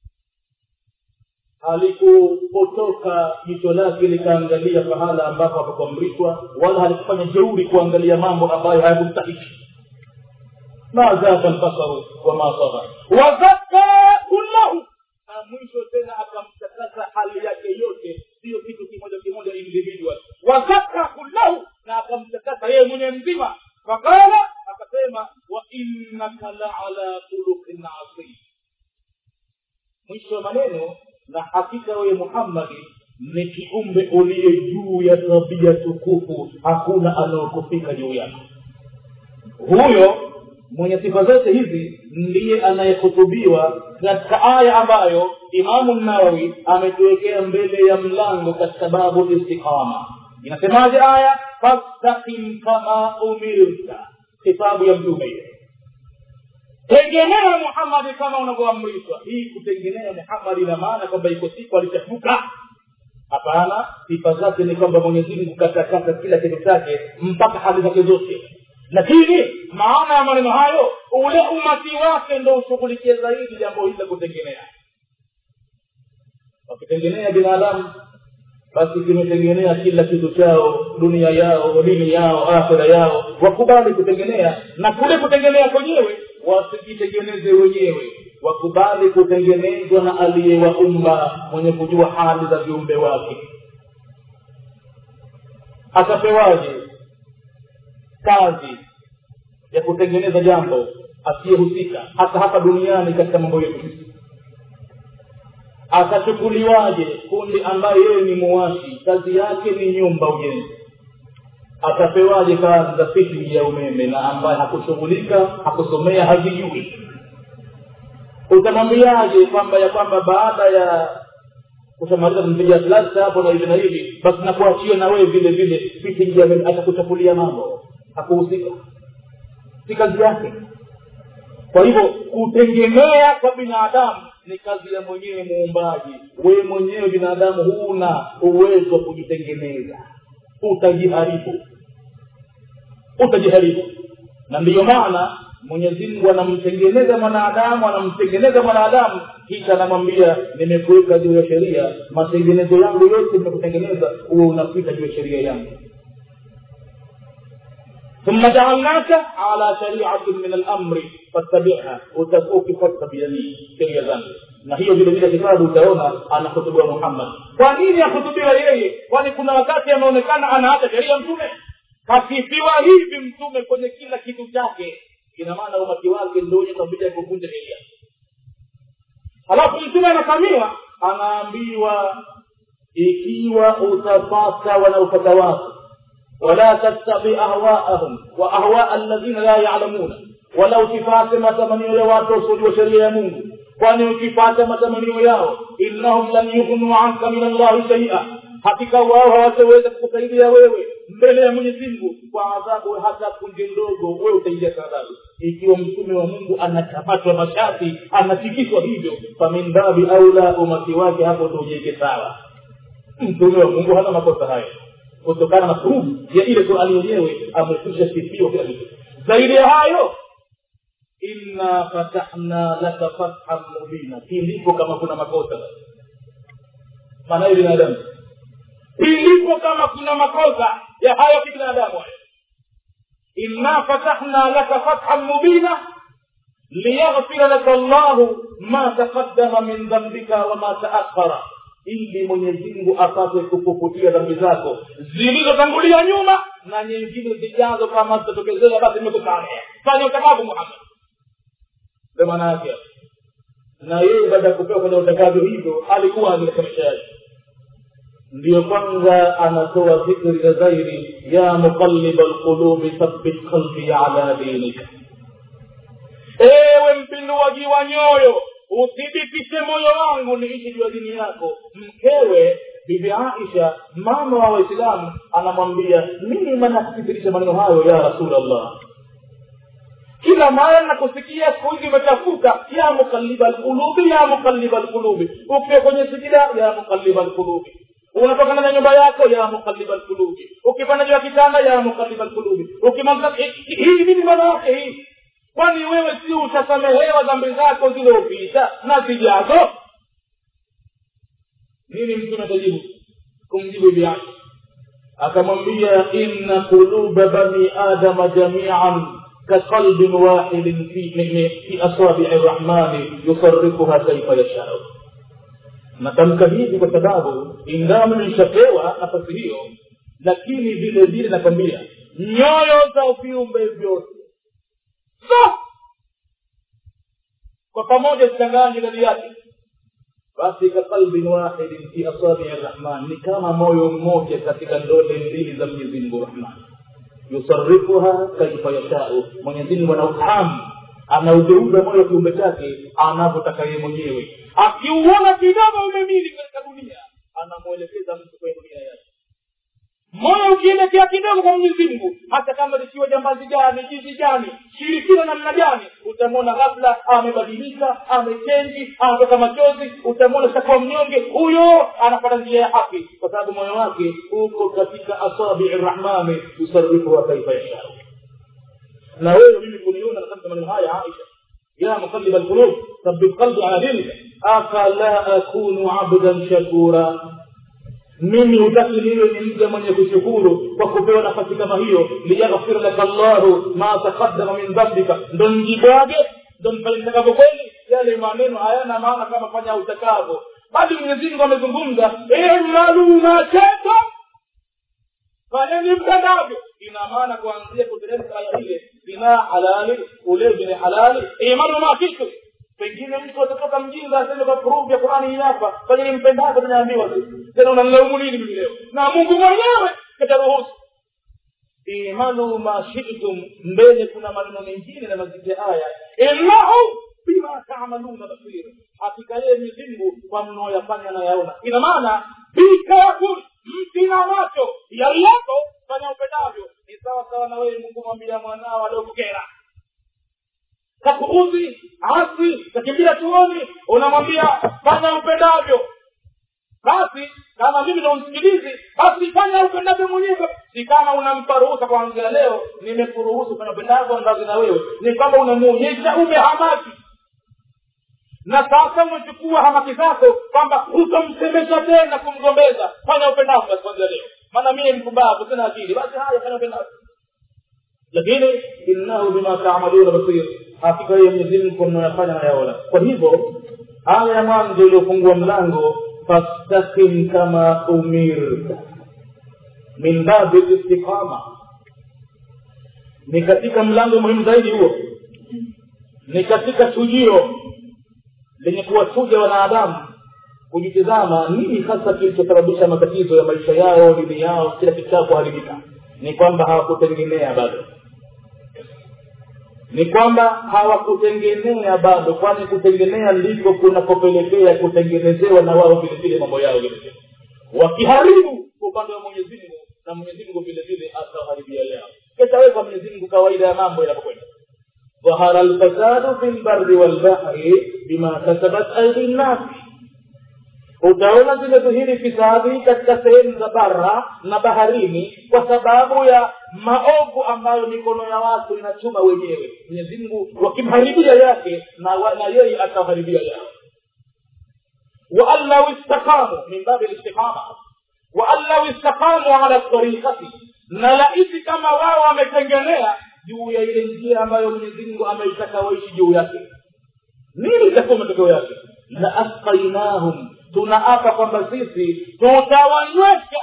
halikupotoka jicho lake likaangalia pahala ambapo hapakuamrishwa wala halikufanya jeuri kuangalia mambo ambayo hayakumstahiki ma zagha lbasaru wama saga wazaka kullahu na mwisho tena akamtakasa hali yake yote sio kitu kimoja kimoja individual wazaka kullahu na akamtakasa yeye mwenye mzima fakala akasema wa innaka laala khuluqin azim mwisho wa maneno na hakika wewe muhammadi ni kiumbe uliye juu ya tabia tukufu hakuna anaokufika juu yako huyo mwenye sifa zote hizi ndiye anayehutubiwa katika aya ambayo imamu nawawi ametuwekea mbele ya mlango katika babu istiqama inasemaje aya fastaqim kama umirta kitabu ya mtume hiyo tengenea muhammadi kama unavyoamrishwa hii kutengenea muhammadi ina maana kwamba iko siku alichafuka hapana sifa zake ni kwamba mwenyezi mungu katakata kila kitu chake mpaka hali zake zote lakini maana ya maneno hayo ule umati wake ndo ushughulikie zaidi jambo hili la kutengenea wakitengenea binadamu basi kimetengenea kila kitu chao dunia yao dini yao akhira yao wakubali kutengenea na kule kutengenea kwenyewe wasijitengeneze wenyewe wakubali kutengenezwa na aliyewaumba mwenye kujua hali za viumbe wake atapewaje kazi ya kutengeneza jambo asiyehusika hata hapa duniani katika mambo yetu atachukuliwaje kundi ambaye yeye ni muwashi kazi yake ni nyumba ujenzi atapewaje kazi za fitting ya umeme na ambaye hakushughulika hakusomea hazijui utamwambiaje kwamba ya kwamba baada ya kushamaliza kumpiga plasta hapo na hivi na hivi basi nakuachia na wewe vile vile fitting ya umeme atakuchafulia mambo hakuhusika si kazi yake kwa hivyo kutegemea kwa binadamu ni kazi ya mwenyewe muumbaji wewe mwenyewe binadamu huna uwezo wa kujitengeneza utajiharibu utajiharibu na ndiyo maana mwenyezi mungu anamtengeneza mwanadamu anamtengeneza mwanadamu kisha anamwambia nimekuweka juu ya sheria matengenezo yangu yote nimekutengeneza uwe unapita juu ya sheria yangu ثم جعلناك على شريعة من الأمر فاتبعها ukifuata bidanii sheria zangu na hiyo vile vile kitabu utaona anahutubiwa muhammad kwa nini ahutubiwa yeye kwani kuna wakati ameonekana anaacha sheria mtume kasifiwa hivi mtume kwenye kila kitu chake ina maana umati wake ndio wenye tabia ya kuvunja sheria halafu mtume anafamiwa anaambiwa ikiwa utapata wanaopata watu ولا تتبع أهواءهم وأهواء الذين لا يعلمون ولا ukipata matamanio ya watu wasiojua sheria ya mungu kwani ukipata matamanio yao innahum lam yughnu anka min allahi shaia hakika wao hawataweza kukusaidia wewe mbele ya mwenyezi mungu kwa adhabu hata punje ndogo wewe utaingia adhabu ikiwa mtume wa mungu anakamatwa mashati anatikiswa hivyo famin babi aula umati wake hapo tuujeke sawa mtume wa mungu hana makosa hayo kutokana na kurubu ya ile qurani yenyewe amekwisha sifiwa kila kitu zaidi ya hayo inna fatahna laka fathan mubina kilipo kama kuna makosa maana hiyo binadamu kilipo kama kuna makosa ya hayo kibinadamu hayo inna fatahna laka fathan mubina liyaghfira laka llahu ma taqaddama min dhambika wama taakhara ili mwenyezi mungu apate kukufutia dhambi zako zilizotangulia nyuma na nyingine zijazo kama zitatokezea basi imekusamea fanya utakavu muhammad ndo maana yake na yeye baada ya kupewa kwenye utakavyo hivyo alikuwa katika maisha yake ndiyo kwanza anatoa dhikri za zaidi ya muqalliba lqulubi thabbit qalbi ala dinika ewe mpinduaji wa nyoyo uthibitishe moyo wangu niishi juu ya dini yako mkewe bibi aisha mama wa waislamu anamwambia mimi manakuthibitisha maneno hayo ya rasulllah kila mara nakusikia siku hizi umechafuka ya mukaliba lqulubi ya mukaliba lqulubi ukiwa kwenye sijida ya mukaliba lqulubi unatokana na nyumba yako ya mukaliba lqulubi ukipanda juu ya kitanda ya mukaliba lqulubi ukimaliza hii nini maana yake hii kwani wewe si utasamehewa dhambi zako zilizopita na zijazo nini mtume atajibu kumjibu bibi Aisha akamwambia inna quluba bani adama jamian كقلب واحد في في اصابع الرحمن يصرفها كيف يشاء natamka hivi kwa sababu ingawa nilishapewa nafasi hiyo lakini vile vile nakwambia nyoyo za viumbe vyote so kwa pamoja zichanganye ndani yake basi kakalbin wahidin fi asabii rahman ni kama moyo mmoja katika ndole mbili za mwenyezi mungu rahmani yusarifuha kaifa yashau mwenyezi mungu ana ufahamu anaugeuza moyo wa kiumbe chake anavyotaka yeye mwenyewe akiuona kidogo umemili katika dunia anamwelekeza mtu kwenye dunia yake moyo ukielekea kidogo kwa mwenyezi mungu hata kama likiwa jambazi gani jizi gani shirikina namna gani utamwona ghafla amebadilika amechenji anatoka machozi utamwona shakuwa mnyonge huyo anapata njia ya haki kwa sababu moyo wake uko katika asabii rahmani yusarifuha kaifa yashau na wewe mimi kuniona katika maneno haya aisha ya muqallib alqulub thabbit qalbi ala dinika afala akunu abdan shakura mimi hutaki niwe ni mja mwenye kushukuru kwa kupewa nafasi kama hiyo liyaghfir laka llahu ma taqaddama min dhambika ndo njibwage ndo mfanyitakapo kweli yale maneno hayana maana kama fanya utakavyo bali mwenyezi mungu amezungumza imalumacheka fanyeni mtandavyo ina maana kuanzia kuteremka aya ile zinaa halali ulevi ni halali imalu makitu pengine mtu atatoka mjinga aseme kwa proof ya qurani hii hapa fanyeni mpendavyo tunaambiwa tena unanilaumu nini mimi leo na mungu mwenyewe kataruhusu imalu ma shitum mbele kuna maneno mengine na maziki haya innahu bima tamaluna basir hakika yeye mizingu kwa mnaoyafanya nayaona ina maana bikaful mtina macho yari yako fanya upendavyo ni sawa sawa na wewe mungu mwambia mwanao aliokukera kakuudhi asi kakimbia chuoni unamwambia fanya upendavyo basi kama mimi ndo msikilizi basi fanya upendavyo mwenyewe si kama unampa ruhusa kuanzia leo nimekuruhusu fanya upendavyo ndazi na wewe ni kwamba unamuonyesha umehamaki na sasa umechukua hamaki zako kwamba hutomsemesha tena kumgombeza fanya upendavyo basi kuanzia leo maana mie mpumbavu sina akili basi haya fanya upendavyo lakini innahu bima taamaluna basir hakika hiyo mwenyezi mungu mnayofanya nayaona kwa hivyo aya ya mwanzo iliyofungua mlango fastaqim kama umirta min babi listiqama ni katika mlango muhimu zaidi huo ni katika chujio lenye kuwachuja wanadamu kujitizama nini hasa kilichosababisha matatizo ya maisha yao dini yao kila kitu chao kuharibika ni kwamba hawakutengenea bado ni kwamba hawakutengenea bado kwani kutengenea ndiko kunakopelekea kutengenezewa na wao vile vile mambo yao vile vile wakiharibu kwa upande wa mwenyezi mungu na mwenyezi mungu vile vile atawaharibia yao ketawekwa mwenyezi mungu kawaida ya mambo yanapokwenda ظهر الفساد في البر والبحر بما كسبت ايدي الناس utaona zimedhihiri fisadi katika sehemu za bara na baharini kwa sababu ya maovu ambayo mikono ya watu inachuma wenyewe mwenyezi mungu wakimharibia yake na, wa, na yeye ataharibia yao waan lau istaqamu min babi listiqama waan lau istaqamu ala tariqati na laiti kama wao wametengenea juu ya ile njia ambayo mwenyezi mungu ameitaka waishi juu yake nini itakuwa matokeo yake la asqainahum tunaapa kwamba sisi tutawanywesha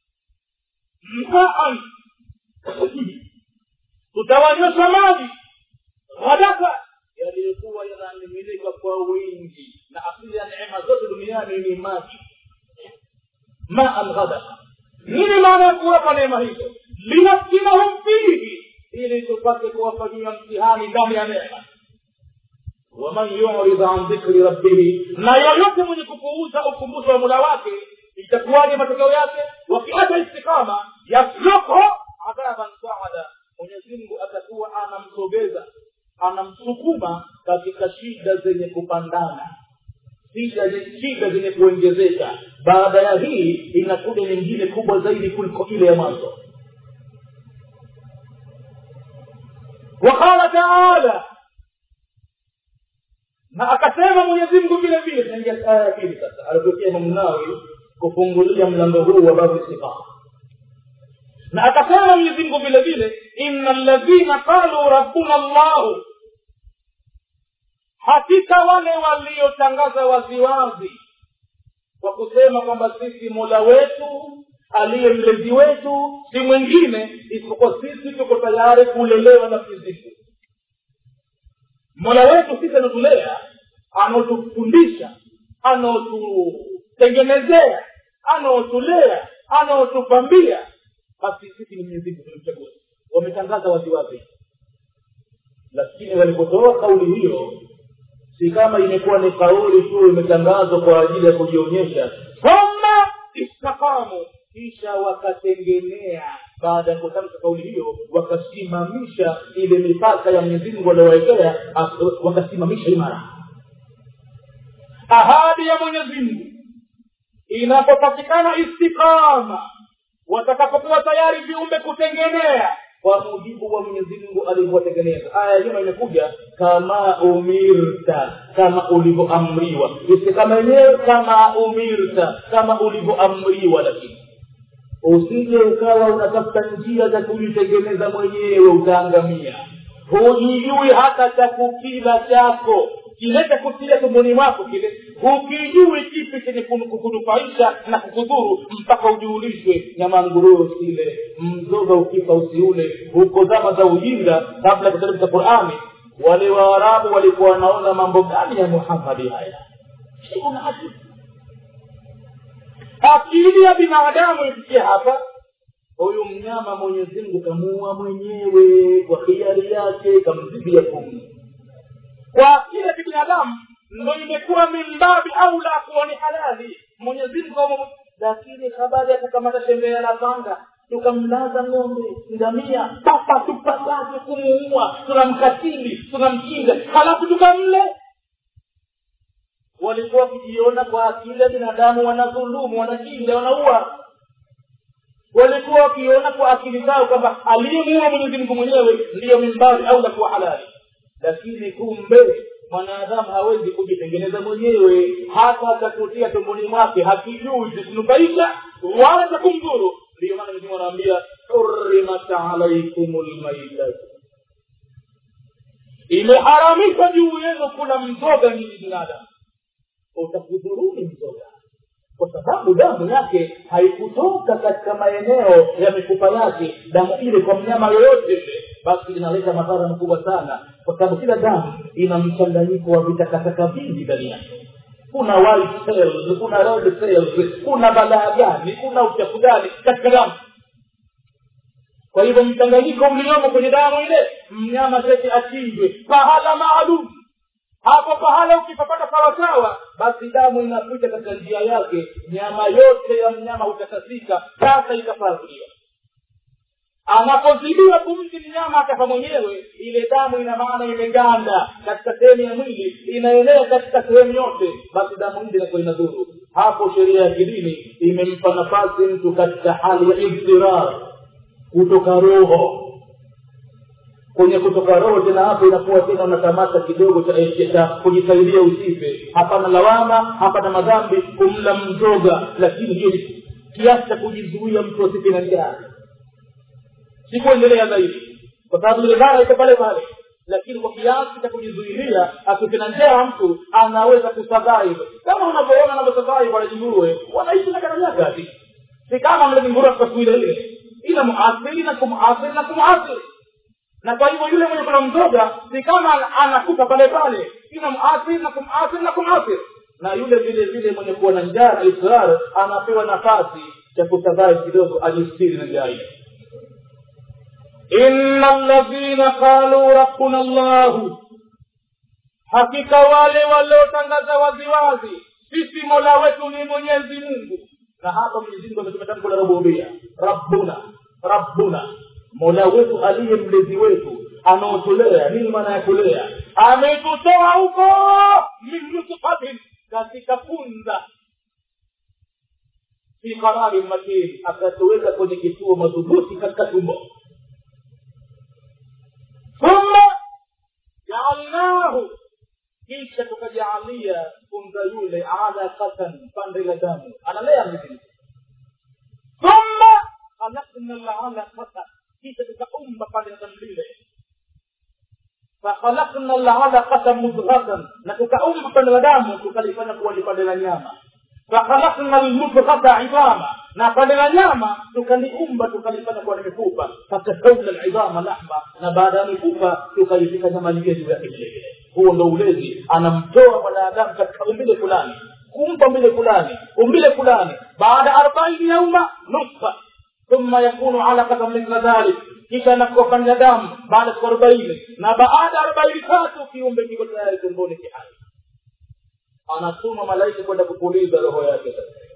maan tutawanywesha maji ghadaka yaliyokuwa yanamiminika kwa wingi na asili ya neema zote duniani ni maji maan ghadaka nini maana ya kuwapa neema hizo linaftinahum fihi ili tupate kuwafanyia mtihani ndani ya neema waman yurid an dhikri rabbihi na yoyote mwenye kupuuza ukumbusho wa mula wake itakuwaje matokeo yake wakiacha istikama yaslukhu adhaban saada mwenyezimngu atakuwa anamsogeza anamsukuma katika shida zenye kupandana shida shida zenye kuongezeka baada ya hii inakuja nyingine kubwa zaidi kuliko ile ya mwanzo waqala taala na akasema mwenyezi mungu vile vile tunaingia aya ya pili sasa alipokea mamnawi kufungulia mlango huu wa babu istiqama na akasema mwenyezi mungu vile vile ina ladhina qalu rabbuna llahu hakika wale waliotangaza waziwazi kwa kusema kwamba sisi mola wetu aliye mlezi wetu si mwingine isipokuwa sisi tuko tayari kulelewa na fiziku mola wetu sisi anatulea anaotufundisha anaotutengenezea anaotulea anaotupambia basi sisi ni mwenyezimungu tumemchagua wametangaza waziwazi lakini walipotoa kauli hiyo si kama imekuwa ni kauli tu imetangazwa kwa ajili ya kujionyesha thumma istaqamu kisha wakatengenea baada ya kutamka kauli hiyo wakasimamisha ile mipaka ya mwenyezi mungu waliowekea wakasimamisha imara ahadi ya mwenyezi mungu inapopatikana istiqama watakapokuwa tayari viumbe kutengenea kwa mujibu wa mwenyezi mungu alivyotengeneza aya nyuma imekuja kama umirta kama ulivyoamriwa istikama yenyewe kama umirta kama ulivyoamriwa lakini usije ukawa unatafuta njia za kujitengeneza mwenyewe utaangamia hujijui hata cha kukila chako kile cha kutia tumboni mwako kile hukijui kipi chenye kukunufaisha na kukudhuru mpaka ujuulishwe nyama nguruwe usile mzoga ukifa usiule huko zama za ujinga kabla ya kuteremka qurani wale waarabu walikuwa wanaona mambo gani ya muhammadi haya una akili akili ya binadamu ifikia hapa huyu mnyama mwenyezi mungu kamuua mwenyewe kwa hiari yake kamzibia pumzi kwa akili ya kibinadamu ndo imekuwa mimbabi au la kuwa ni halali mwenyezi mungu lakini habari ya kukamata tembea la panga tukamlaza ng'ombe ngamia papa tupatake kumuua tunamkatili tunamchinja halafu tukamle walikuwa wakijiona kwa akili ya binadamu wanadhulumu wanachinja wanaua walikuwa wakiona kwa akili zao kwamba aliyemuua mwenyezi mungu mwenyewe ndiyo mimbabi au la kuwa halali lakini kumbe mwanadamu hawezi kujitengeneza mwenyewe hata akakutia tumboni mwake hakijui zikunufaisha wala za kumdhuru ndiyo maana mwenyezi anaambia hurimat alaikum lmaitatu imeharamishwa juu yenu kula mzoga nyinyi binadamu utakudhuruni mzoga kwa sababu damu yake haikutoka katika maeneo ya mifupa yake damu ile kwa mnyama yoyote ile basi inaleta madhara makubwa sana kwa sababu kila damu ina mchanganyiko wa vitakataka vingi ndani yake kuna white cells kuna red cells kuna balaa gani kuna uchafu gani katika damu kwa hivyo mchanganyiko mliomo kwenye damu ile mnyama tete achinjwe pahala maalum hapo pahala ukipapata sawasawa basi damu inapita katika njia yake nyama yote ya mnyama hutakasika sasa itafaa kuliwa anapozidiwa pumzi mnyama akafa mwenyewe ile damu ina maana imeganda katika sehemu ya mwili inaenea katika sehemu yote basi damu ile inakuwa inadhuru hapo sheria ya kidini imempa nafasi mtu katika hali ya ibtirar kutoka roho kwenye kutoka roho tena hapo inakuwa tena unakamata kidogo cha cha kujisaidia usife hapana lawama hapana madhambi kumla mzoga lakini hiyo ni kiasi cha kujizuia mtu asife na njaa sikuendelea zaidi kwa sababu ile dhara iko pale pale lakini kwa kiasi cha kujizuilia asife na njaa mtu anaweza kusurvive kama unavyoona anavyosurvive wale nguruwe wanaishi na karanyaka si kama mle nguruwe kwa siku ile ile ila muathiri na kumuathiri na kumuathiri na kwa hivyo yule mwenye kuna mzoga si kama anakufa pale pale ina muathir na kumathir na kumathir na yule vile vile mwenye kuwa na njaa na israr anapewa nafasi cha kusadai kidogo ajistiri na njaa ile inna ladhina qalu rabbuna llahu hakika wale waliotangaza waziwazi sisi mola wetu ni mwenyezi mungu na hapa mwenyezi mungu ametumia tamko la rububia rabbuna rabbuna mola wetu aliye mlezi wetu anaotulea nini maana ya kulea ametutoa huko min nutfatin katika funza fi qararin makin akatuweka kwenye kituo madhubuti katika tumbo thumma jaalnahu kisha tukajaalia funza yule alaqatan pande la damu analea mzima thumma khalaqna lalaqata kisha tukaumba pande la damu lile fakhalaqna lalaqata mudghatan na tukaumba pande la damu tukalifanya kuwa ni pande la nyama fakhalaqna lmudghata idama na pande la nyama tukaliumba tukalifanya kuwa ni mifupa fakasawna lidama lahma na baada ya mifupa tukalifika nyama lingine juu yake vile vile huo ndo ulezi anamtoa mwanadamu katika umbile fulani kumpa umbile fulani umbile fulani baada ya arobaini yauma nutfa thumma yakunu alaqatan mithla dhalik kisha anakuwa fanya damu baada ya siku arobaini na baada ya arobaini tatu kiumbe kiko tayari tumboni kihai anatuma malaika kwenda kupuliza roho yake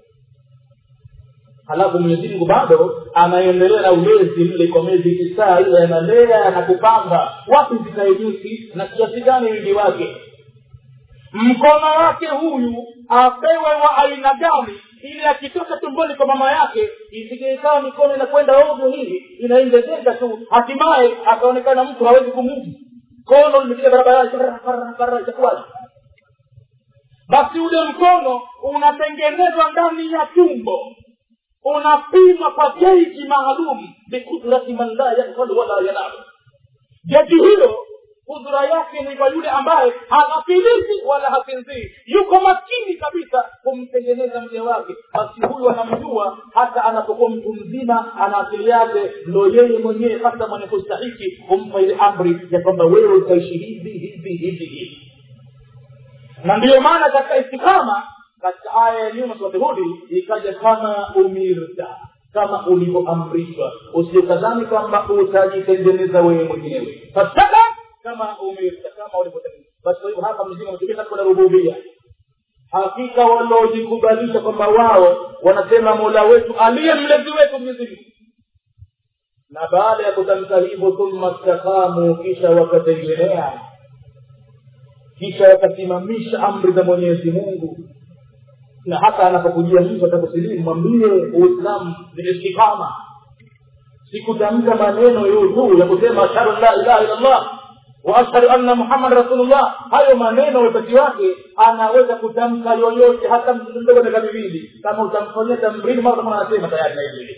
halafu mwenyezi mungu bado anaendelea na ulezi mle kwa miezi tisaa ile analea na kupanga wapi zikae jusi na kiasi gani wingi wake mkono wake huyu apewe wa aina gani ili akitoka tumboni kwa mama yake isije ikawa mikono inakwenda ovyo hivi inaongezeka tu hatimaye akaonekana mtu hawezi kumudu kono limepiga barabarani itakuwaje basi ule mkono unatengenezwa ndani ya tumbo unapima kwa geji maalum bikudrati man la yakfalu wala yanamu geji hilo kudura yake ni kwa yule ambaye hafilisi wala hasinzii yuko makini kabisa kumtengeneza mja wake basi huyu anamjua hata anapokuwa mtu mzima ana akili yake ndo yeye mwenyewe hata mwenye kustahiki kumpa ile amri ya kwamba wewe utaishi hivi hivi hivi hivi na ndiyo maana katika istikama katika aya ya nyuma surati hudi ikaja kama umirta kama ulivyoamrishwa usiokadhani kwamba utajitengeneza wewe mwenyewe fasaka kama umirta kama ulivyotengeneza basi kwa hivyo hapa mzinga ametumia katika la rububia hakika wanaojikubalisha kwamba wao wanasema mola wetu aliye mlezi wetu mwenyezi mungu na baada ya kutamka hivyo thumma stakamu kisha wakatengenea kisha wakasimamisha amri za mwenyezi mungu na hata anapokujia mtu atakusilimu mwambie uislamu ni istikama sikutamka maneno tu ya kusema ashhadu an la ilaha illa allah wa ashhadu anna muhammad rasulullah hayo maneno wepesi wake anaweza kutamka yoyote hata mtoto mdogo miaka miwili kama utamfanyia tamrini mara kama anasema tayari na hivi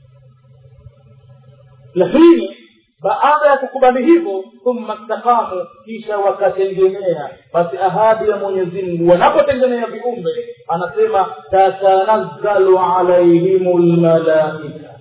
lakini baada ya kukubali hivyo thumma stakamu kisha wakatengenea basi ahadi ya mwenyezi mungu wanapotengenea viumbe anasema tatanazzalu alaihimu lmalaika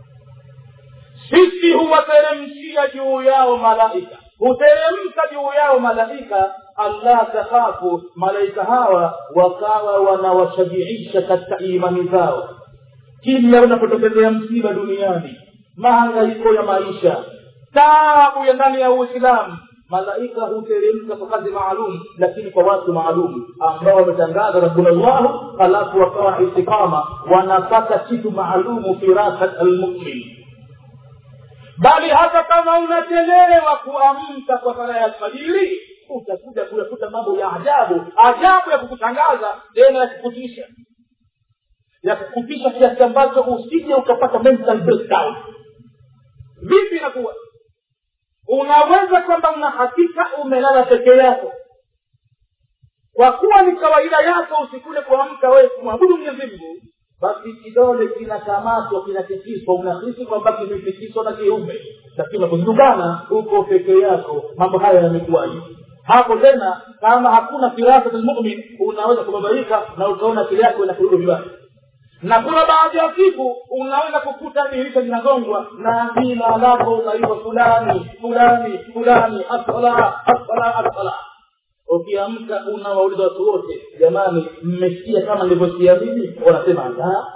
sisi huwateremshia juu yao malaika huteremka juu yao malaika allah takhafu malaika hawa wakawa wanawashajiisha katika imani zao kila unapotokezea msiba duniani mahangaiko ya maisha taabu ya ndani ya uislamu malaika huteremka kwa kazi maalum lakini kwa watu maalum ambao wametangaza rabbuna llahu halafu wakawa istiqama wanapata kitu maalumu firasat almumin bali hata kama unachelewa kuamka kwa sala ya alfajiri utakuja kuyakuta mambo ya ajabu ajabu ya kukutangaza tena ya kukutisha ya kukutisha kiasi ambacho usije ukapata mental breakdown vipi inakuwa unaweza kwamba una hakika umelala peke yako kwa kuwa ni kawaida yako usikule kuamka wewe kumwabudu mwenyezi mungu basi kidole kinakamatwa kinatikiswa unahisi kwamba kimetikiswa na kiume lakini unapozungana uko peke yako mambo haya yamekuwaje hapo tena kama hakuna firasa lmumin unaweza kubabaika na ukaona akili yako inakurudu vibaya na kuna baadhi ya siku unaweza kukuta dirisha linagongwa na jina lako unaitwa fulani fulani fulani asala asala asala ukiamka unawauliza watu wote jamani mmesikia kama nilivyosikia mimi wanasema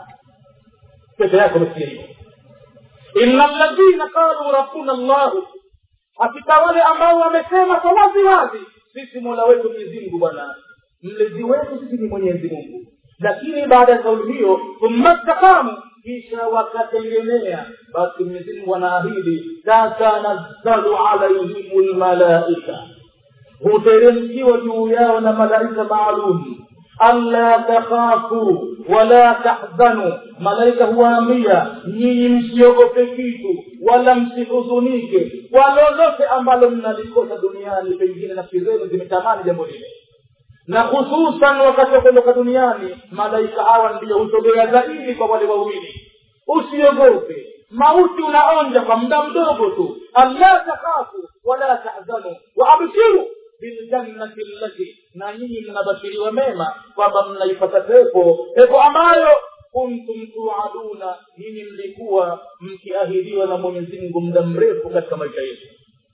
peke yako umesikia hivyo ina ladhina qalu rabbuna llahu hakika wale ambao wamesema kwa wazi wazi sisi mola wetu mwenyezi mungu bwana mlezi wetu sisi ni mwenyezi mungu lakini baada ya kauli hiyo thumma stakamu kisha wakatengemea basi mwenyezi mungu anaahidi tatanazzalu alaihim lmalaika huteremkiwa juu yao na malaika maalum alla takhafu wala tahzanu malaika huwaambia nyinyi msiogope kitu wala msihuzunike kwa lolote ambalo mnalikosa duniani pengine nafsi zenu zimetamani jambo lile na hususan wakati wa kuondoka duniani malaika hawa ndiyo husogea zaidi kwa wale waumini usiogope mauti unaonja kwa muda mdogo tu alla takhafu wala tahzanu waabshiru biljannati allati na nyinyi mnabashiriwa mema kwamba mnaipata pepo pepo ambayo kuntum tuaduna nyinyi mlikuwa mkiahidiwa na mwenyezi mungu muda mrefu katika maisha yetu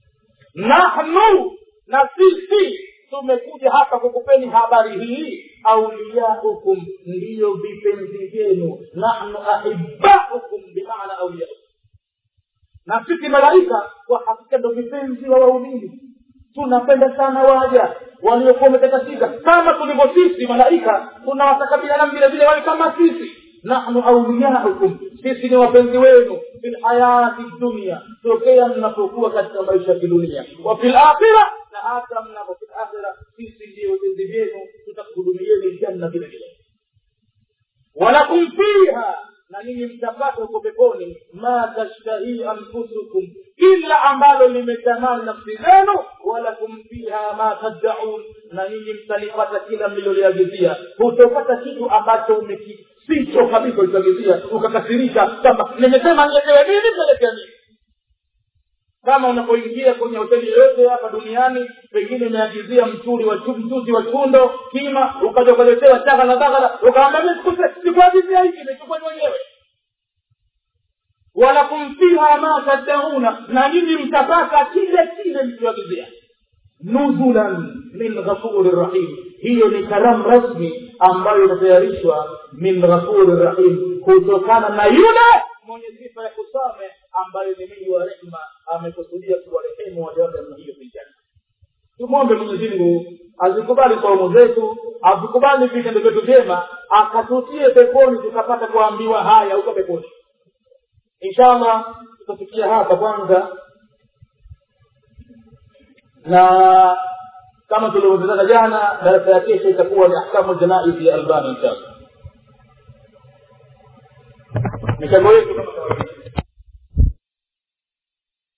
nahnu na sisi tumekuja hapa kukupeni habari hii auliyaukum ndiyo vipenzi vyenu nahnu ahibaukum bimaana auliyaukum na sisi malaika kwa hakika ndo vipenzi wa waumini tunapenda sana waja waliokuwa wametakatika kama tulivyo sisi malaika tunawataka binadamu vile vile wawe kama sisi nahnu auliyaukum sisi ni wapenzi wenu fi lhayati dunia tokea mnapokuwa katika maisha ya kidunia wa fi lakhira na hata mnapo fi lakhira sisi ndio wapenzi vyenu tutakuhudumieni janna vile vile walakum fiha na ninyi mtapata huko peponi ma tashtahii anfusukum kila ambalo limetamani nafsi zenu walakum fiha ma taddaun na ninyi mtalipata kila mliloliagizia hutopata kitu ambacho umekisicho kabisa ulichoagizia ukakasirika kwamba nimesema niletewe nini niletea nini kama unapoingia kwenye hoteli yoyote hapa duniani pengine umeagizia mturi wa mchuzi wa chundo kima ukaja ukaletewa chagala bagala ukaambia sikuagizia hiki nimechukua mwenyewe walakum fiha ma taddauna na nyinyi mtapata kile kile mlichoagizia nuzulan min ghafuri rahim hiyo ni karamu rasmi ambayo inatayarishwa min ghafuri rahim kutokana na yule mwenye sifa ya kusame ambayo ni mingi wa rehma amekusudia kuwarehemu waja wake namna hiyo vijana tumwombe mwenyezi mungu azikubali saumu zetu azikubali vitendo vyetu vyema akatutie peponi tukapata kuambiwa haya huko peponi inshallah tutafikia hapa kwanza na kama tulivyozezana jana darasa ya kesho itakuwa ni ahkamu janaizi ya albani inshallah michango yetu kama kawaida